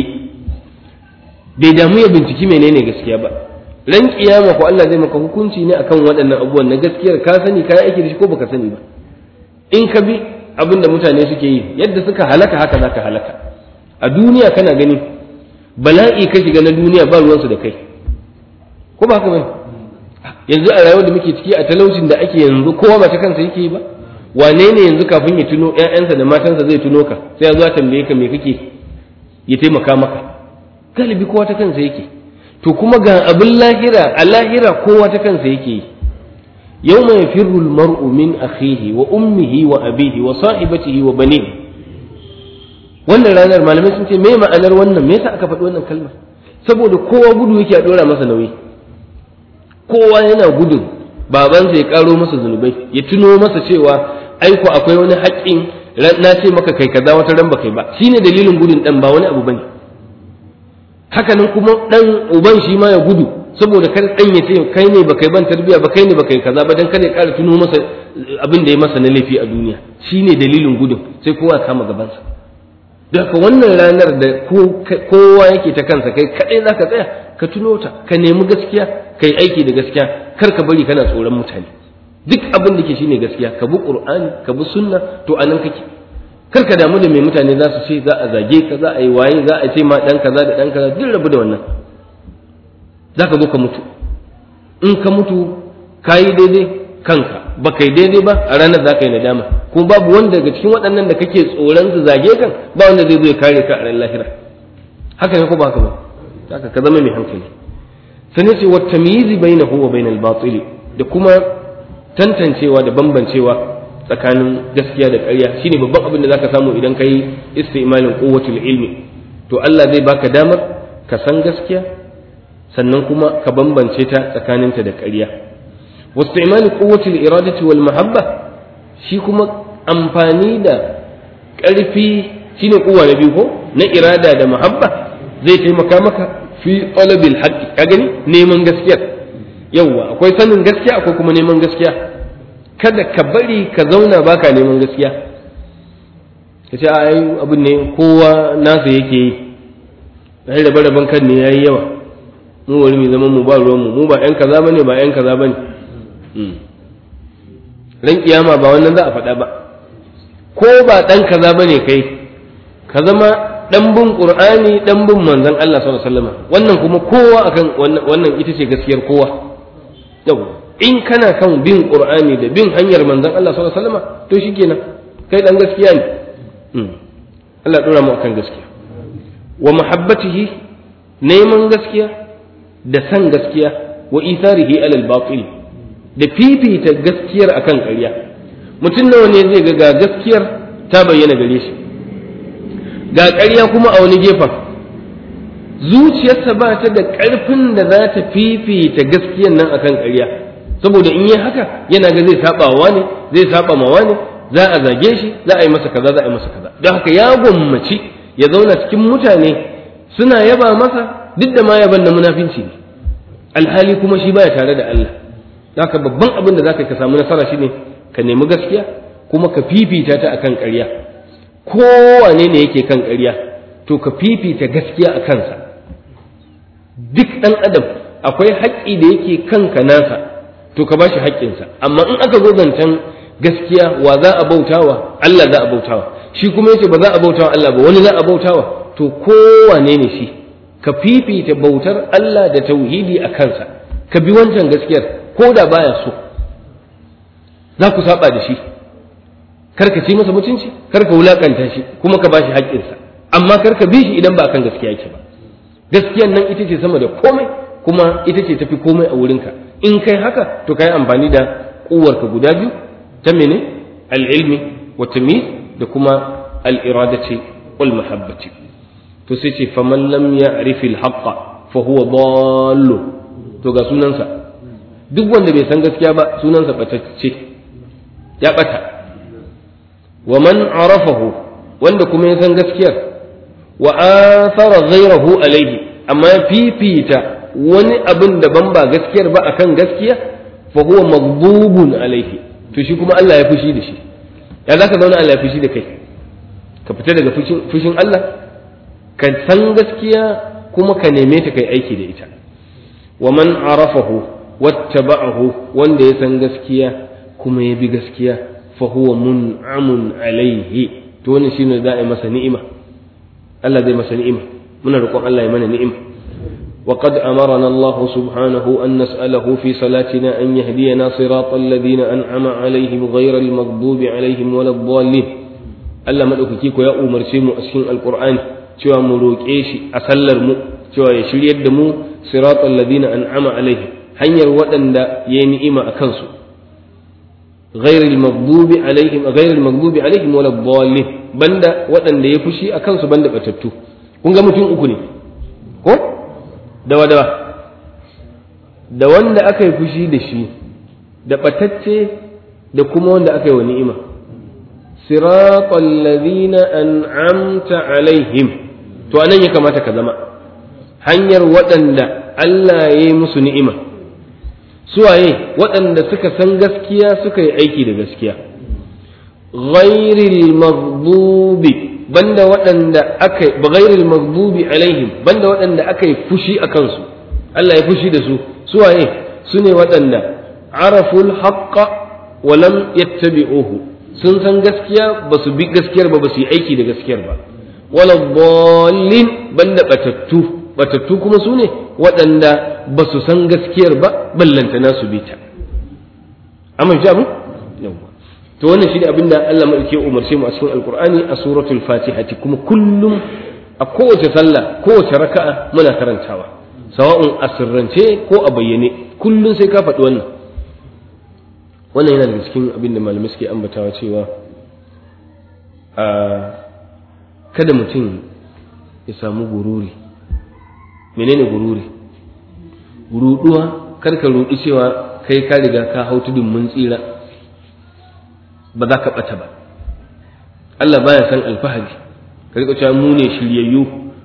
bai damu ya binciki menene gaskiya ba ran kiyama ko Allah zai maka hukunci ne akan waɗannan abubuwan na gaskiyar ka sani ka aiki da shi ko baka sani ba in ka bi abin da mutane suke yi yadda suka halaka haka zaka halaka a duniya kana gani bala'i ka shiga na duniya ba ruwansu da kai ko ba haka bane yanzu a rayuwar da muke ciki a talaucin da ake yanzu kowa ba ta kansa yake yi ba wane ne yanzu kafin ya tuno ƴaƴansa da matansa zai tuno ka sai ya zo ya tambaye ka me kake ya taimaka maka galibi kowa ta kansa yake to kuma ga abin lahira a lahira kowa ta kansa yake yi yawma yafirru almar'u min akhihi wa ummihi wa abihi wa sahibatihi wa banihi wannan ranar malamai sun ce me ma'anar wannan me yasa aka faɗi wannan kalmar saboda kowa gudu yake a dora masa nauyi kowa yana gudun babansa ya karo masa zunubai ya tuno masa cewa aiko akwai wani haƙƙin na ce maka kai kaza wata ran ba kai ba shine dalilin gudun dan ba wani abu bane haka nan kuma dan uban shi ma ya gudu saboda kar dan ya ce kai ne ba kai ban tarbiya ba kai ne ba kai kaza ba dan kada ya ƙara tuno masa abin da ya masa na laifi a duniya shine dalilin gudun sai kowa ya kama gabansa da haka wannan ranar da kowa yake ta kansa kai kadai zaka tsaya ka tuno ta ka nemi gaskiya kai aiki da gaskiya kar ka bari kana tsoron mutane duk abin da ke shine gaskiya ka bi qur'ani ka bi sunna to anan kake kar ka damu da mai mutane za su ce za a zage ka za a yi waye za a ce ma dan kaza da dan kaza duk rabu da wannan za ka zo ka mutu in ka mutu ka yi daidai kanka ba kai daidai ba a ranar za ka yi nadama kuma babu wanda daga cikin waɗannan da kake tsoron su zage kan ba wanda zai zo ya kare ka a ran lahira haka ne ko ba haka ba haka ka zama mai hankali sai ce wa tamyizi bainahu wa bainal batil da kuma tantancewa da bambancewa tsakanin gaskiya da ƙarya shine babban abin da zaka samu idan kai istimalin quwwatul ilmi to Allah zai baka damar ka san gaskiya sannan kuma ka bambance ta tsakaninta da ƙarya واستعمال قوة الإرادة والمحبة shi kuma amfani da ƙarfi shine kowa na biyu ko na irada da mahabba zai taimaka maka fi talabil haqqi ka gani neman gaskiya yawwa akwai sanin gaskiya akwai kuma neman gaskiya kada ka bari ka zauna baka neman gaskiya ka ce ai abin ne kowa nasa yake yi ai rabe raben kan ne yayi yawa mu wani mai zaman mu ba ruwan mu mu ba yan kaza bane ba yan kaza bane ran kiyama ba wannan za a faɗa ba ko ba ɗan kaza ba ne kai ka zama ɗan bin ƙur'ani ɗan bin manzon Allah sallallahu alaihi wasallam wannan kuma kowa akan wannan ita ce gaskiyar kowa yau in kana kan bin ƙur'ani da bin hanyar manzon Allah sallallahu alaihi wasallam to shikenan kai ɗan gaskiya ne Allah ɗora mu akan gaskiya wa mahabbatihi neman gaskiya da san gaskiya wa itharihi alal batil da fifita gaskiyar akan ƙarya mutum nawa ne zai ga gaskiyar ta bayyana gare shi ga ƙarya kuma a wani gefen zuciyarsa ba ta da ƙarfin da za ta fifita gaskiyar nan akan ƙarya saboda in yi haka yana ga zai saba wa ne zai saba ma wani za a zage shi za a yi masa kaza za a yi masa kaza don haka ya gwammaci ya zauna cikin mutane suna yaba masa duk da ma yaban na munafinci ne alhali kuma shi baya tare da Allah haka babban abin da zaka ka samu nasara shine ka nemi gaskiya kuma ka fifita ta akan ƙarya kowane ne yake kan ƙarya to ka fifita gaskiya a kansa duk ɗan adam akwai haƙƙi da yake kanka nasa to ka bashi haƙƙinsa amma in aka zo zancen gaskiya wa za a bautawa Allah za a bautawa shi kuma yace ba za a bautawa Allah ba wani za a bautawa to kowane ne shi ka fifita bautar Allah da tauhidi a kansa ka bi wancan gaskiyar ko da baya so za ku saba da shi kar ka ci masa mutunci kar ka wulakanta shi kuma ka bashi haƙƙinsa amma kar ka bi shi idan ba kan gaskiya yake ba gaskiyan nan ita ce sama da komai kuma ita ce tafi komai a wurinka in kai haka to kai amfani da kuwarka guda biyu ta mene al-ilmi wa tamyiz da kuma al-iradati wal mahabbati to sai ce faman lam ya'rif al-haqqa fa huwa dallu to ga sunansa duk wanda bai san gaskiya ba sunansa batacce ya bata wa man arafahu wanda kuma ya san gaskiyar wa athara ghayrahu alayhi amma ya fifita wani abin daban ba gaskiyar ba akan gaskiya fa huwa maghdubun alayhi to shi kuma Allah ya fushi da shi ya zaka zauna Allah ya fushi da kai ka fita daga fushin Allah ka san gaskiya kuma ka neme ta kai aiki da ita wa man arafahu wattaba'ahu wanda ya san gaskiya kuma ya bi gaskiya fa huwa mun'amun alaihi to wannan shine za a yi masa ni'ima Allah zai masa ni'ima muna roƙon Allah ya mana ni'ima وقد أمرنا الله سبحانه أن نسأله في صلاتنا أن يهدينا صراط الذين أنعم عليهم غير المغضوب عليهم ولا الضالين Allah maɗaukaki ko ya umarce mu a cikin alƙur'ani cewa mu roƙe shi a sallar mu cewa ya shiryar da mu siratal ladina an'ama alaihim hanyar waɗanda ya yi ni'ima a kansu ghairil maghdubi alaihim ghairil maghdubi alaihim wala dallin banda waɗanda ya fushi a kansu banda batattu kun ga mutum uku ne ko dawa dawa da wanda aka yi fushi da shi da batacce da kuma wanda aka yi wa ni'ima siratal ladina an'amta alaihim to anan ya kamata ka zama hanyar waɗanda Allah ya yi musu ni'ima suwaye waɗanda suka san gaskiya suka yi aiki da gaskiya ghairil maghdubi banda waɗanda aka ghairil maghdubi alaihim banda waɗanda aka yi fushi a kansu Allah ya fushi da su suwaye su ne waɗanda araful haqqa wa lam yattabi'uhu sun san gaskiya ba su bi gaskiyar ba ba su yi aiki da gaskiyar ba wala dallin banda batattu batattu kuma su ne waɗanda ba su san gaskiyar ba ballantana su bi ta amma shi abin yawwa to wannan shi ne abin da Allah mai ke umarce mu a cikin alkur'ani a suratul fatihati kuma kullum a kowace sallah kowace raka'a muna karantawa sawa'un a sirrance ko a bayyane kullum sai ka faɗi wannan wannan yana daga cikin abin da malamai suke ambatawa cewa a kada mutum ya samu gururi menene gururi ruduwa kar ka rudu cewa kai ka riga ka hau tudun mun tsira ba za ka ɓata ba Allah baya san alfahari ka riƙa cewa mu ne shiryayyu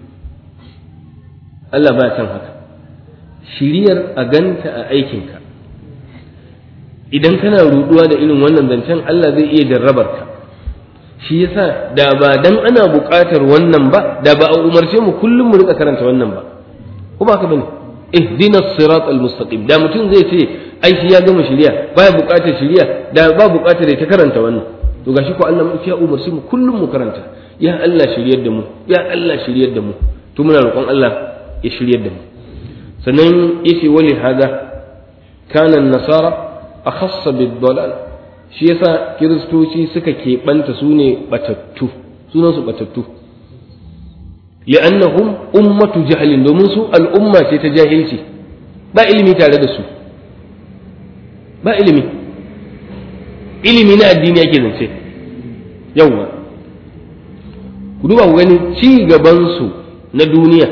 Allah baya san haka shiryar a ganta a aikinka idan kana ruduwa da irin wannan zancen Allah zai iya jarrabar ka shi yasa da ba dan ana buƙatar wannan ba da ba a umarce mu kullum mu rika karanta wannan ba ko ba ka bane ihdina sirat almustaqim da mutum zai ce ai shi ya gama shiriya baya buƙatar shiriya da ba buƙatar ya ta karanta wannan to gashi ko Allah ya umarci mu kullum mu karanta ya Allah shiryar da mu ya Allah shiryar da mu to muna roƙon Allah ya shiryar da mu sannan yace wali hada kana nasara akhassa bid-dalal shi yasa kiristoci suka keɓanta su ne batattu sunan su batattu li'annahum ummatu jahlin domin su al'umma ce ta jahilci ba ilimi tare da su ba ilimi ilimi na addini yake zance yawwa ku duba ku gani ci gabansu na duniya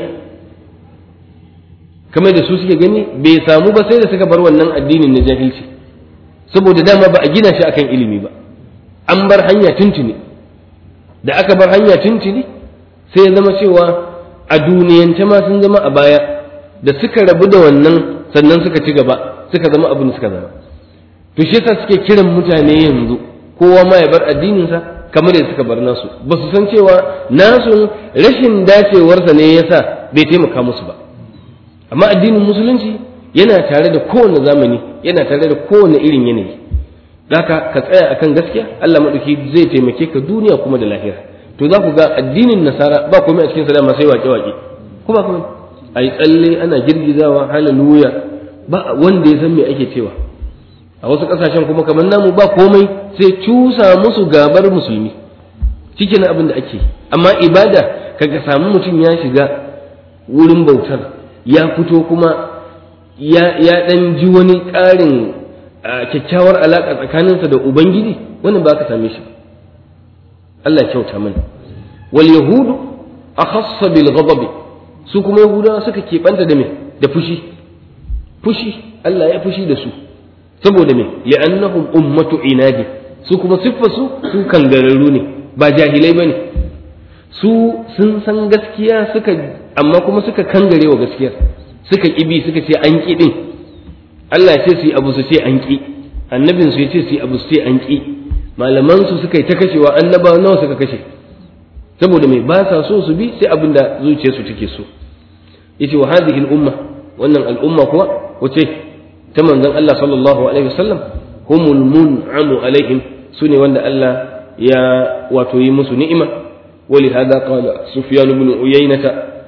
kamar da su suke gani bai samu ba sai da suka bar wannan addinin na jahilci saboda dama ba a gina shi akan ilimi ba an bar hanya tuntuni da aka bar hanya tuntuni sai ya zama cewa a duniyance ma sun zama a baya da suka rabu da wannan sannan suka ci gaba suka zama abin da suka zama to shi yasa suke kiran mutane yanzu kowa ma ya bar addininsa kamar da suka bar nasu ba su san cewa nasu rashin dacewarsa ne yasa bai taimaka musu ba amma addinin musulunci yana tare da kowane zamani yana tare da kowane irin yanayi haka ka tsaya akan gaskiya Allah madauki zai taimake ka duniya kuma da lahira to za ku ga addinin nasara ba komai a cikin sa dama sai wake wake ko ba komai ai tsalle ana girgizawa haleluya ba wanda ya san me ake cewa a wasu kasashen kuma kamar namu ba komai sai cusa musu gabar musulmi cikin abin da ake amma ibada kaga samu mutum ya shiga wurin bautar ya fito kuma ya ya dan ji wani ƙarin kyakkyawar alaƙa tsakaninsa da ubangiji wannan ba ka same shi Allah ya kyauta mana wal yahudu akhassa bil ghadabi su kuma yahudawa suka keɓanta da me da fushi fushi Allah ya fushi da su saboda me li'annahum ummatu inadi su kuma siffarsu su kangararru ne ba jahilai bane su sun san gaskiya suka amma kuma suka kangare wa gaskiyar suka kibi suka ce an ki din Allah ya ce su yi abu su ce an ki annabin su ya ce su yi abu su ce an ki malaman su suka yi ta kashewa annabawa nawa suka kashe saboda mai ba sa so su bi sai abin da zuciyarsu take so yace wa hadhihi al-umma wannan al'umma kuwa wace ta manzon Allah sallallahu alaihi wasallam humul mun'amu alaihim sune wanda Allah ya wato yi musu ni'ima ولهذا قال سفيان بن عيينة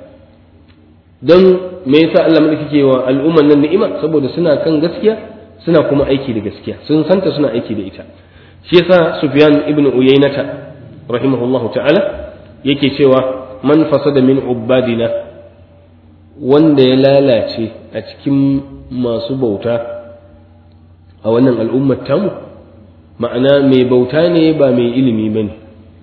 don me yasa Allah mulki ke wa al'umman nan ni'ima saboda suna kan gaskiya suna kuma aiki da gaskiya sun santa suna aiki da ita shi yasa Sufyan ibn Uyaynata rahimahullahu ta'ala yake cewa man fasada min ubadina wanda ya lalace a cikin masu bauta a wannan al'ummar tamu ma'ana mai bauta ne ba mai ilimi bane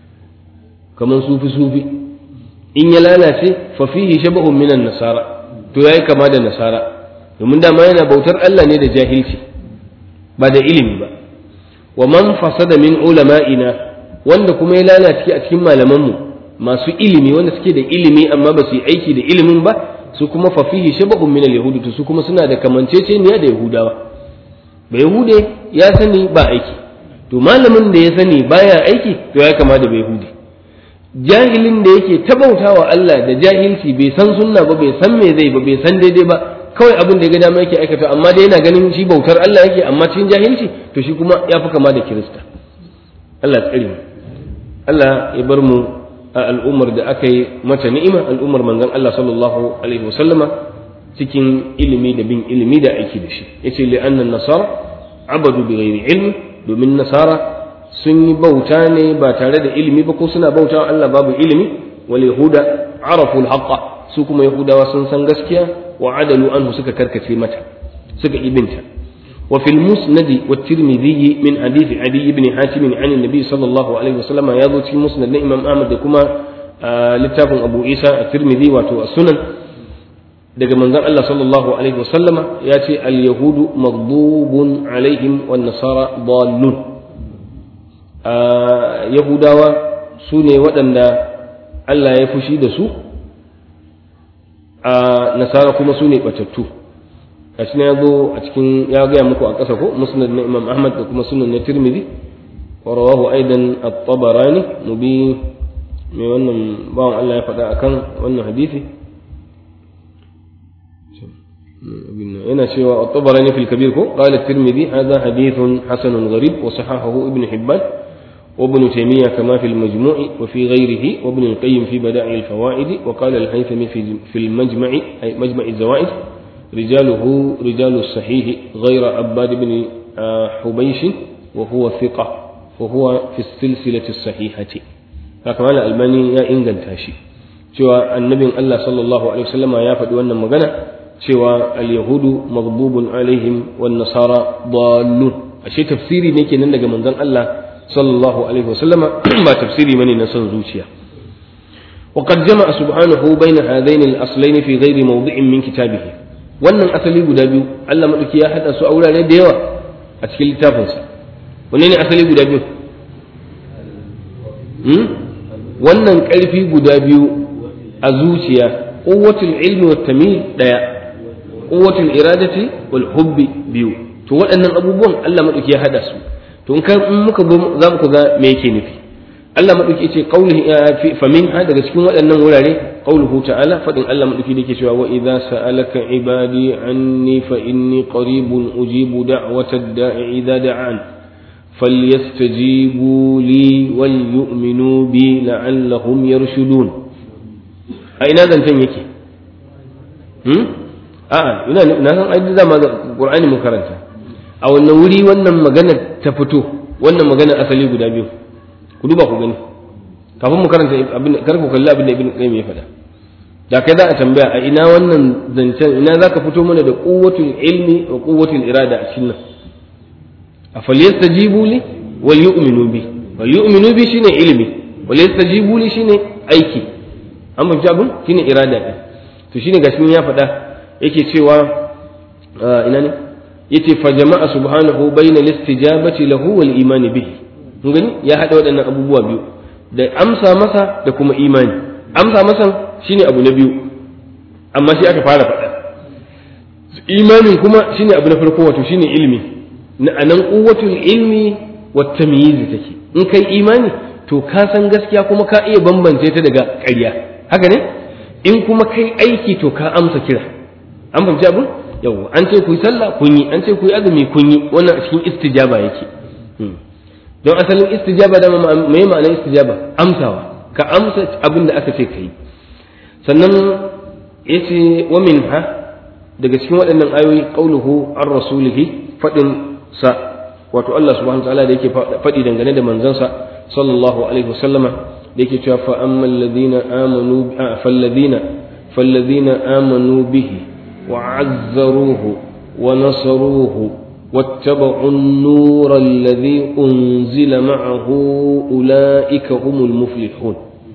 kamar sufi sufi in ya lalace fa fihi shabahun minan nasara to yayi kama da nasara domin dama yana bautar Allah ne da jahilci ba da ilimi ba wa man fasada min ulama'ina wanda kuma ya lalace a cikin malaman mu masu ilimi wanda suke da ilimi amma ba su yi aiki da ilimin ba su kuma fa fihi shabahun minal yahudi to su kuma suna da kamanceceniya da yahudawa ba yahude ya sani ba aiki to malamin da ya sani baya aiki to ya kama da bai yahudi jahilin da yake tabautawa Allah da jahilci bai san sunna ba bai san me zai ba bai san daidai ba kawai abin da ya ga dama yake aikata amma dai yana ganin shi bautar Allah yake amma cikin jahilci to shi kuma ya fi kama da kirista Allah tsare mu Allah ya bar mu a al'ummar da aka yi mata ni'ima al'ummar manzon Allah sallallahu alaihi wasallama cikin ilimi da bin ilimi da aiki da shi yace li anna nasara abadu bi ghairi ilmi domin nasara sun yi bauta ne ba tare da ilimi ba ko suna bauta Allah babu ilimi wal yahuda arafu al su kuma yahudawa sun san gaskiya wa adalu anhu suka karkace mata suka ibinta wa fil musnad wa tirmidhi min hadith adi ibn hatim an annabi sallallahu alaihi wasallam ya zo cikin musnad na imam ahmad da kuma littafin abu isa at-tirmidhi wato as-sunan daga manzon Allah sallallahu alaihi wasallam ya ce al yahudu maghdubun alaihim wan nasara dallun yahudawa su ne waɗanda Allah ya fushi da su a nasara kuma su ne ɓatattu a shi ya zo a cikin ya gaya muku a ƙasa ko musnad na imam ahmad da kuma sunan na tirmidhi wa rawahu aidan at-tabarani mu bi mai wannan bawan Allah ya faɗa akan wannan hadisi yana cewa at-tabarani fil kabir ko qala at-tirmidhi hadha hadithun hasanun gharib wa sahahahu ibn hibban وابن تيمية كما في المجموع وفي غيره وابن القيم في بدائع الفوائد وقال الهيثمي في في المجمع أي مجمع الزوائد رجاله رجال الصحيح غير عباد بن حبيش وهو ثقة وهو في السلسلة الصحيحة فكما الألباني يا إنجل تاشي شوى النبي الله صلى الله عليه وسلم يا فدي وانا مغنى شوى اليهود مغضوب عليهم والنصارى ضالون أشي تفسيري نيكي ننجا من الله sallallahu alaihi wasallama ba tafsiri bane na son zuciya وقد جمع سبحانه بين هذين الأصلين في غير موضع من كتابه wannan asali guda biyu Allah madauki ya hada su a wurare da yawa a cikin littafinsa wanne ne asali guda biyu wannan ƙarfi guda biyu a zuciya quwwatul ilmi wat tamyiz daya quwwatul iradati wal hubbi biyu to waɗannan abubuwan Allah madauki ya hada su to in muka za mu ga me yake nufi Allah madauki ce qaulihi fa min ha daga cikin waɗannan wurare qauluhu ta'ala fadin Allah madauki da yake cewa wa idza sa'alaka ibadi anni fa inni qaribun ujibu da'watad da'i idza da'an falyastajibu li wal yu'minu bi la'allahum yarshudun a ina zancen yake hmm a'a ina na san ai da ma Qur'ani mun karanta a wannan wuri wannan magana ta fito wannan magana asali guda biyu ku duba ku gani kafin mu karanta abin kar ku kalli abin da ibn qayyim ya faɗa da kai za a tambaya a ina wannan zancen ina zaka fito mana da quwwatul ilmi wa quwwatul irada a cikin nan a falyastajibu li wal yu'minu bi wal yu'minu bi shine ilmi wal yastajibu li shine aiki an fahimci abin shine irada ɗin to shine gashi ya faɗa yake cewa ina ne yace fa jama'a subhanahu bayna listijabati lahu wal imani bihi mun gani ya haɗa waɗannan abubuwa biyu da amsa masa da kuma imani amsa masa shine abu na biyu amma shi aka fara faɗa imanin kuma shine abu na farko wato shine ilmi na anan quwwatul ilmi wat tamyiz take in kai imani to ka san gaskiya kuma ka iya bambance ta daga ƙarya haka ne in kuma kai aiki to ka amsa kira an fahimci abin yawa an ce ku yi sallah kun yi an ce ku yi azumi kun yi wannan a cikin istijaba yake don asalin istijaba da mai ma'anar istijaba amsawa ka amsa abin da aka ce ka yi sannan ya ce wa ha daga cikin waɗannan ayoyi qauluhu an rasulihi faɗin sa wato Allah subhanahu wa ta'ala da yake faɗi dangane da manzansa sallallahu alaihi wasallama da yake cewa fa ammal ladina amanu falladina falladina amanu bihi wa azzaruhu wa nasaruhu واتبعوا النور الذي أنزل معه أولئك هم المفلحون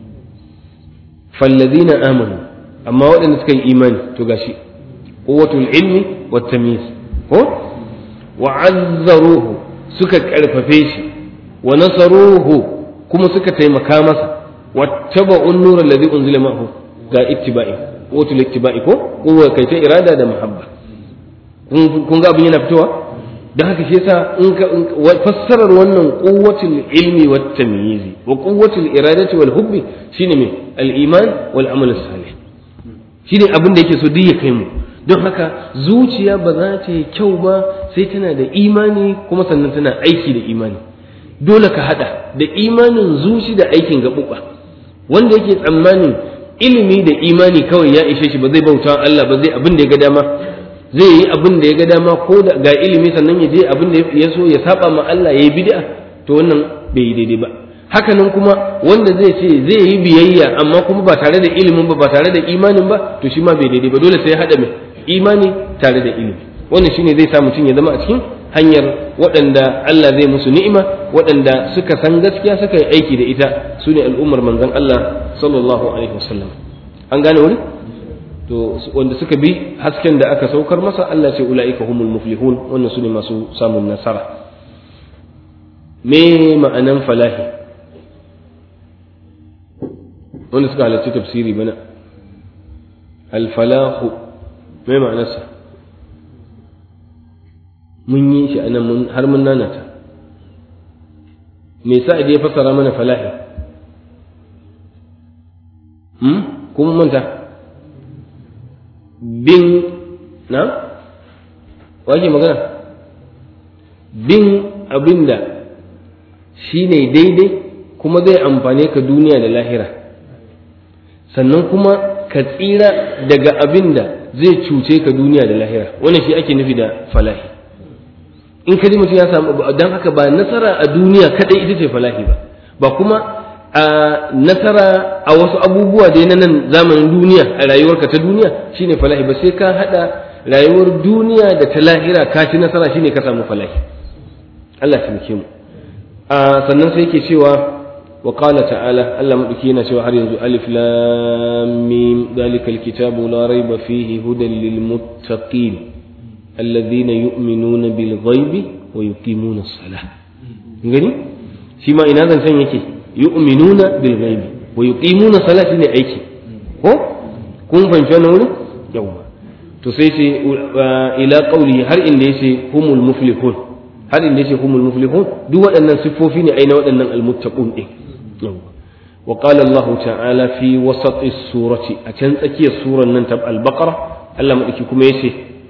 فالذين آمنوا أما وأن نسكي إيمان تقاشي قوة العلم والتمييز هو وعذروه سكك ألففيشي ونصروه kuma suka taimaka masa wattaba'u an-nur alladhi unzila ma'ahu ga ittiba'i wato ittiba'i ko ko kai ta irada da muhabba kun ga abin yana fitowa dan haka shi yasa in ka fassarar wannan quwwatul ilmi wat tamyizi wa quwwatul iradati wal hubbi shine me al-iman wal amal salih shine abin da yake so duk ya kai mu don haka zuciya ba za ta yi kyau ba sai tana da imani kuma sannan tana aiki da imani dole ka hada da imanin zuci da aikin gaɓuɓa wanda yake tsammanin ilimi da imani kawai ya ishe shi ba zai bauta Allah ba zai abin da ya ga dama zai yi abin da ya ga dama ko da ga ilimi sannan ya je abin da ya so ya saba ma Allah ya yi bid'a to wannan bai yi daidai ba hakanan kuma wanda zai ce zai yi biyayya amma kuma ba tare da ilimin ba ba tare da imanin ba to shi ma bai daidai ba dole sai ya hada mai imani tare da ilimi wannan shine zai sa mutum ya zama a cikin hanyar waɗanda Allah zai musu ni'ima waɗanda suka san gaskiya suka yi aiki da ita su ne al'ummar manzon Allah sallallahu alaihi wasallam an gane wani to wanda suka bi hasken da aka saukar masa Allah ce ula'ika humul muflihun wannan su ne masu samun nasara me ma'anan falahi wanda suka halarci tafsiri bana al-falahu me ma'anarsa mun yi shi anan har mun nanata me sa ya fassara mana falahi hmm kuma manta bin na wake magana bin abinda shi ne daidai kuma zai amfane ka duniya da lahira sannan kuma ka tsira daga abinda zai cuce ka duniya da lahira wannan shi ake nufi da falahi in ka ji mutum ya samu don haka ba nasara a duniya kadai ita ce falahi ba ba kuma a nasara a wasu abubuwa da na nan zamanin duniya a rayuwarka ta duniya shine falahi ba sai ka hada rayuwar duniya da ta lahira ka ci nasara shine ka samu falahi Allah ta mu a sannan sai yake cewa wa qala ta'ala Allah madauki yana cewa har yanzu alif lam mim dalikal kitabu la raiba fihi hudan lil muttaqin الذين يؤمنون بالغيب ويقيمون الصلاة gani shi ma ina zan san yake yu'minuna bil ghaibi wa yuqimuna salati ne aiki ko kun fahimci wannan wurin yawa to sai ce ila qawli har inda yace humul muflihun har inda yace humul muflihun duk waɗannan siffofi ne aina waɗannan almuttaqun din wa qala Allah ta'ala fi wasati surati a can tsakiyar suran nan ta al-baqara Allah madaki kuma yace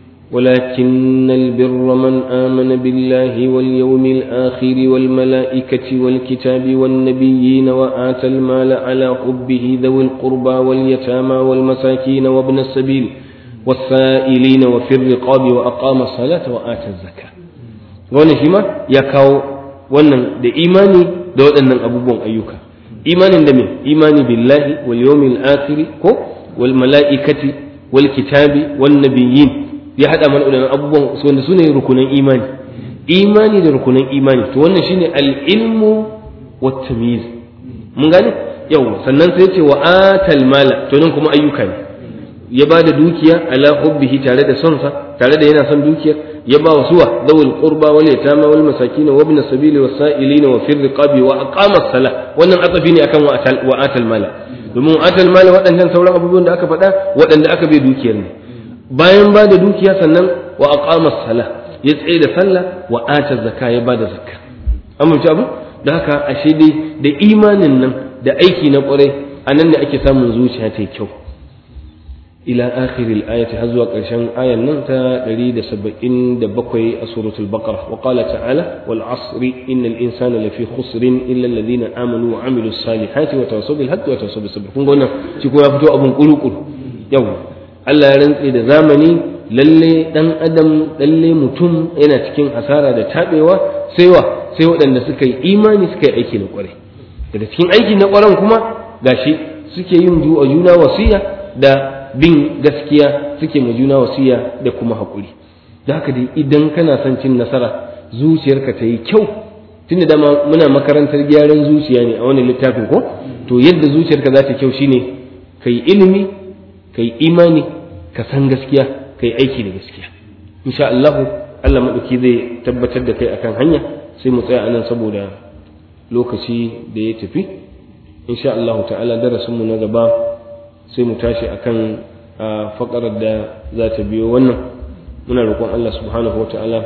ولكن البر من آمن بالله واليوم الآخر والملائكة والكتاب والنبيين وآتى المال على حبه ذوي القربى واليتامى والمساكين وابن السبيل والسائلين وفي الرقاب وأقام الصلاة وآتى الزكاة wannan shi ma ya kawo wannan da imani da waɗannan abubuwan ayyuka imanin da me imani billahi wal yawmil akhir ko wal mala'ikati wal kitabi wan nabiyyin ya hada mana waɗannan abubuwan wanda sune rukunan imani imani da rukunan imani to wannan shine al ilmu wat tamyiz mun gane yau sannan sai ce wa atal mala to nan kuma ayyuka ne ya ba da dukiya ala hubbihi tare da sonsa tare da yana son dukiya ya ba wa suwa zawul qurba wal yatama wal masakin wa ibn sabili was sa'ilin wa fir riqabi wa aqama as-salah wannan atsafi ne akan wa atal wa atal mala domin atal mala waɗannan sauran abubuwan da aka faɗa waɗanda aka bai dukiyar ne bayan ba da dukiya sannan wa aqama as-salah ya tsaye da sallah wa ata zakka ya ba da zakka amince abu da haka ashe dai da imanin nan da aiki na kwarai anan ne ake samun zuciya ta kyau إلى آخر الآية هزوة قرشان آية ننتا لريد سبعين دبقوي سورة البقرة وقال تعالى والعصر إن الإنسان لفي خسر إلا الذين آمنوا وعملوا الصالحات وتواصوا بالحق وتواصوا بالصبر كن قلنا شكو يفتو أبن قلو قلو يوم Allah ya rantse da zamani lalle dan adam lalle mutum yana cikin hasara da tabewa sai wa sai waɗanda suka yi imani suka yi aiki na kwarai daga cikin aiki na kwaran kuma gashi suke yin juna wasiya da bin gaskiya suke ma juna wasiya da kuma haƙuri da haka dai idan kana son cin nasara zuciyarka ta yi kyau tun da dama muna makarantar gyaran zuciya ne a wani littafin ko to yadda zuciyarka za ta kyau shine ka yi ilimi ka yi imani ka san gaskiya ka yi aiki da gaskiya insha Allah Allah maɗauki zai tabbatar da kai akan hanya sai mu tsaya anan saboda lokaci da ya tafi insha Allah ta'ala darasinmu na gaba sai mu tashi akan faƙarar da za ta biyo wannan muna roƙon Allah subhanahu wa ta'ala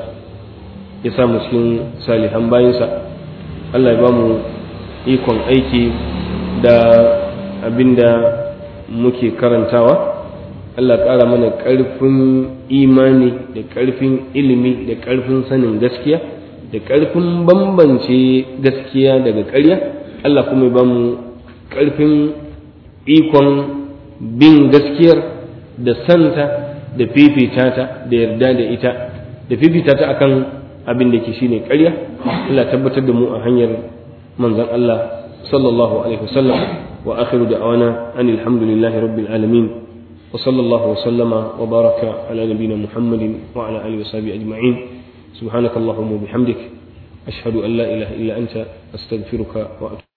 ya samu cikin salihan bayansa Allah ya ba mu ikon aiki da abin da muke karantawa Allah ƙara mana ƙarfin imani da ƙarfin ilimi da ƙarfin sanin gaskiya da ƙarfin bambance gaskiya daga ƙarya Allah kuma ya ba mu ƙarfin ikon bin gaskiyar da santa da fifita ta da yarda da ita da fifita ta akan abin da ke shine ƙarya Allah tabbatar da mu a hanyar manzon Allah sallallahu alaihi wasallam wa akhiru da'wana anil hamdulillahi rabbil alamin wa sallallahu wa sallama wa baraka ala nabiyyina muhammadin wa ala alihi wa sahbihi ajma'in subhanakallahumma wa bihamdik ashhadu an la ilaha illa anta astaghfiruka wa atubu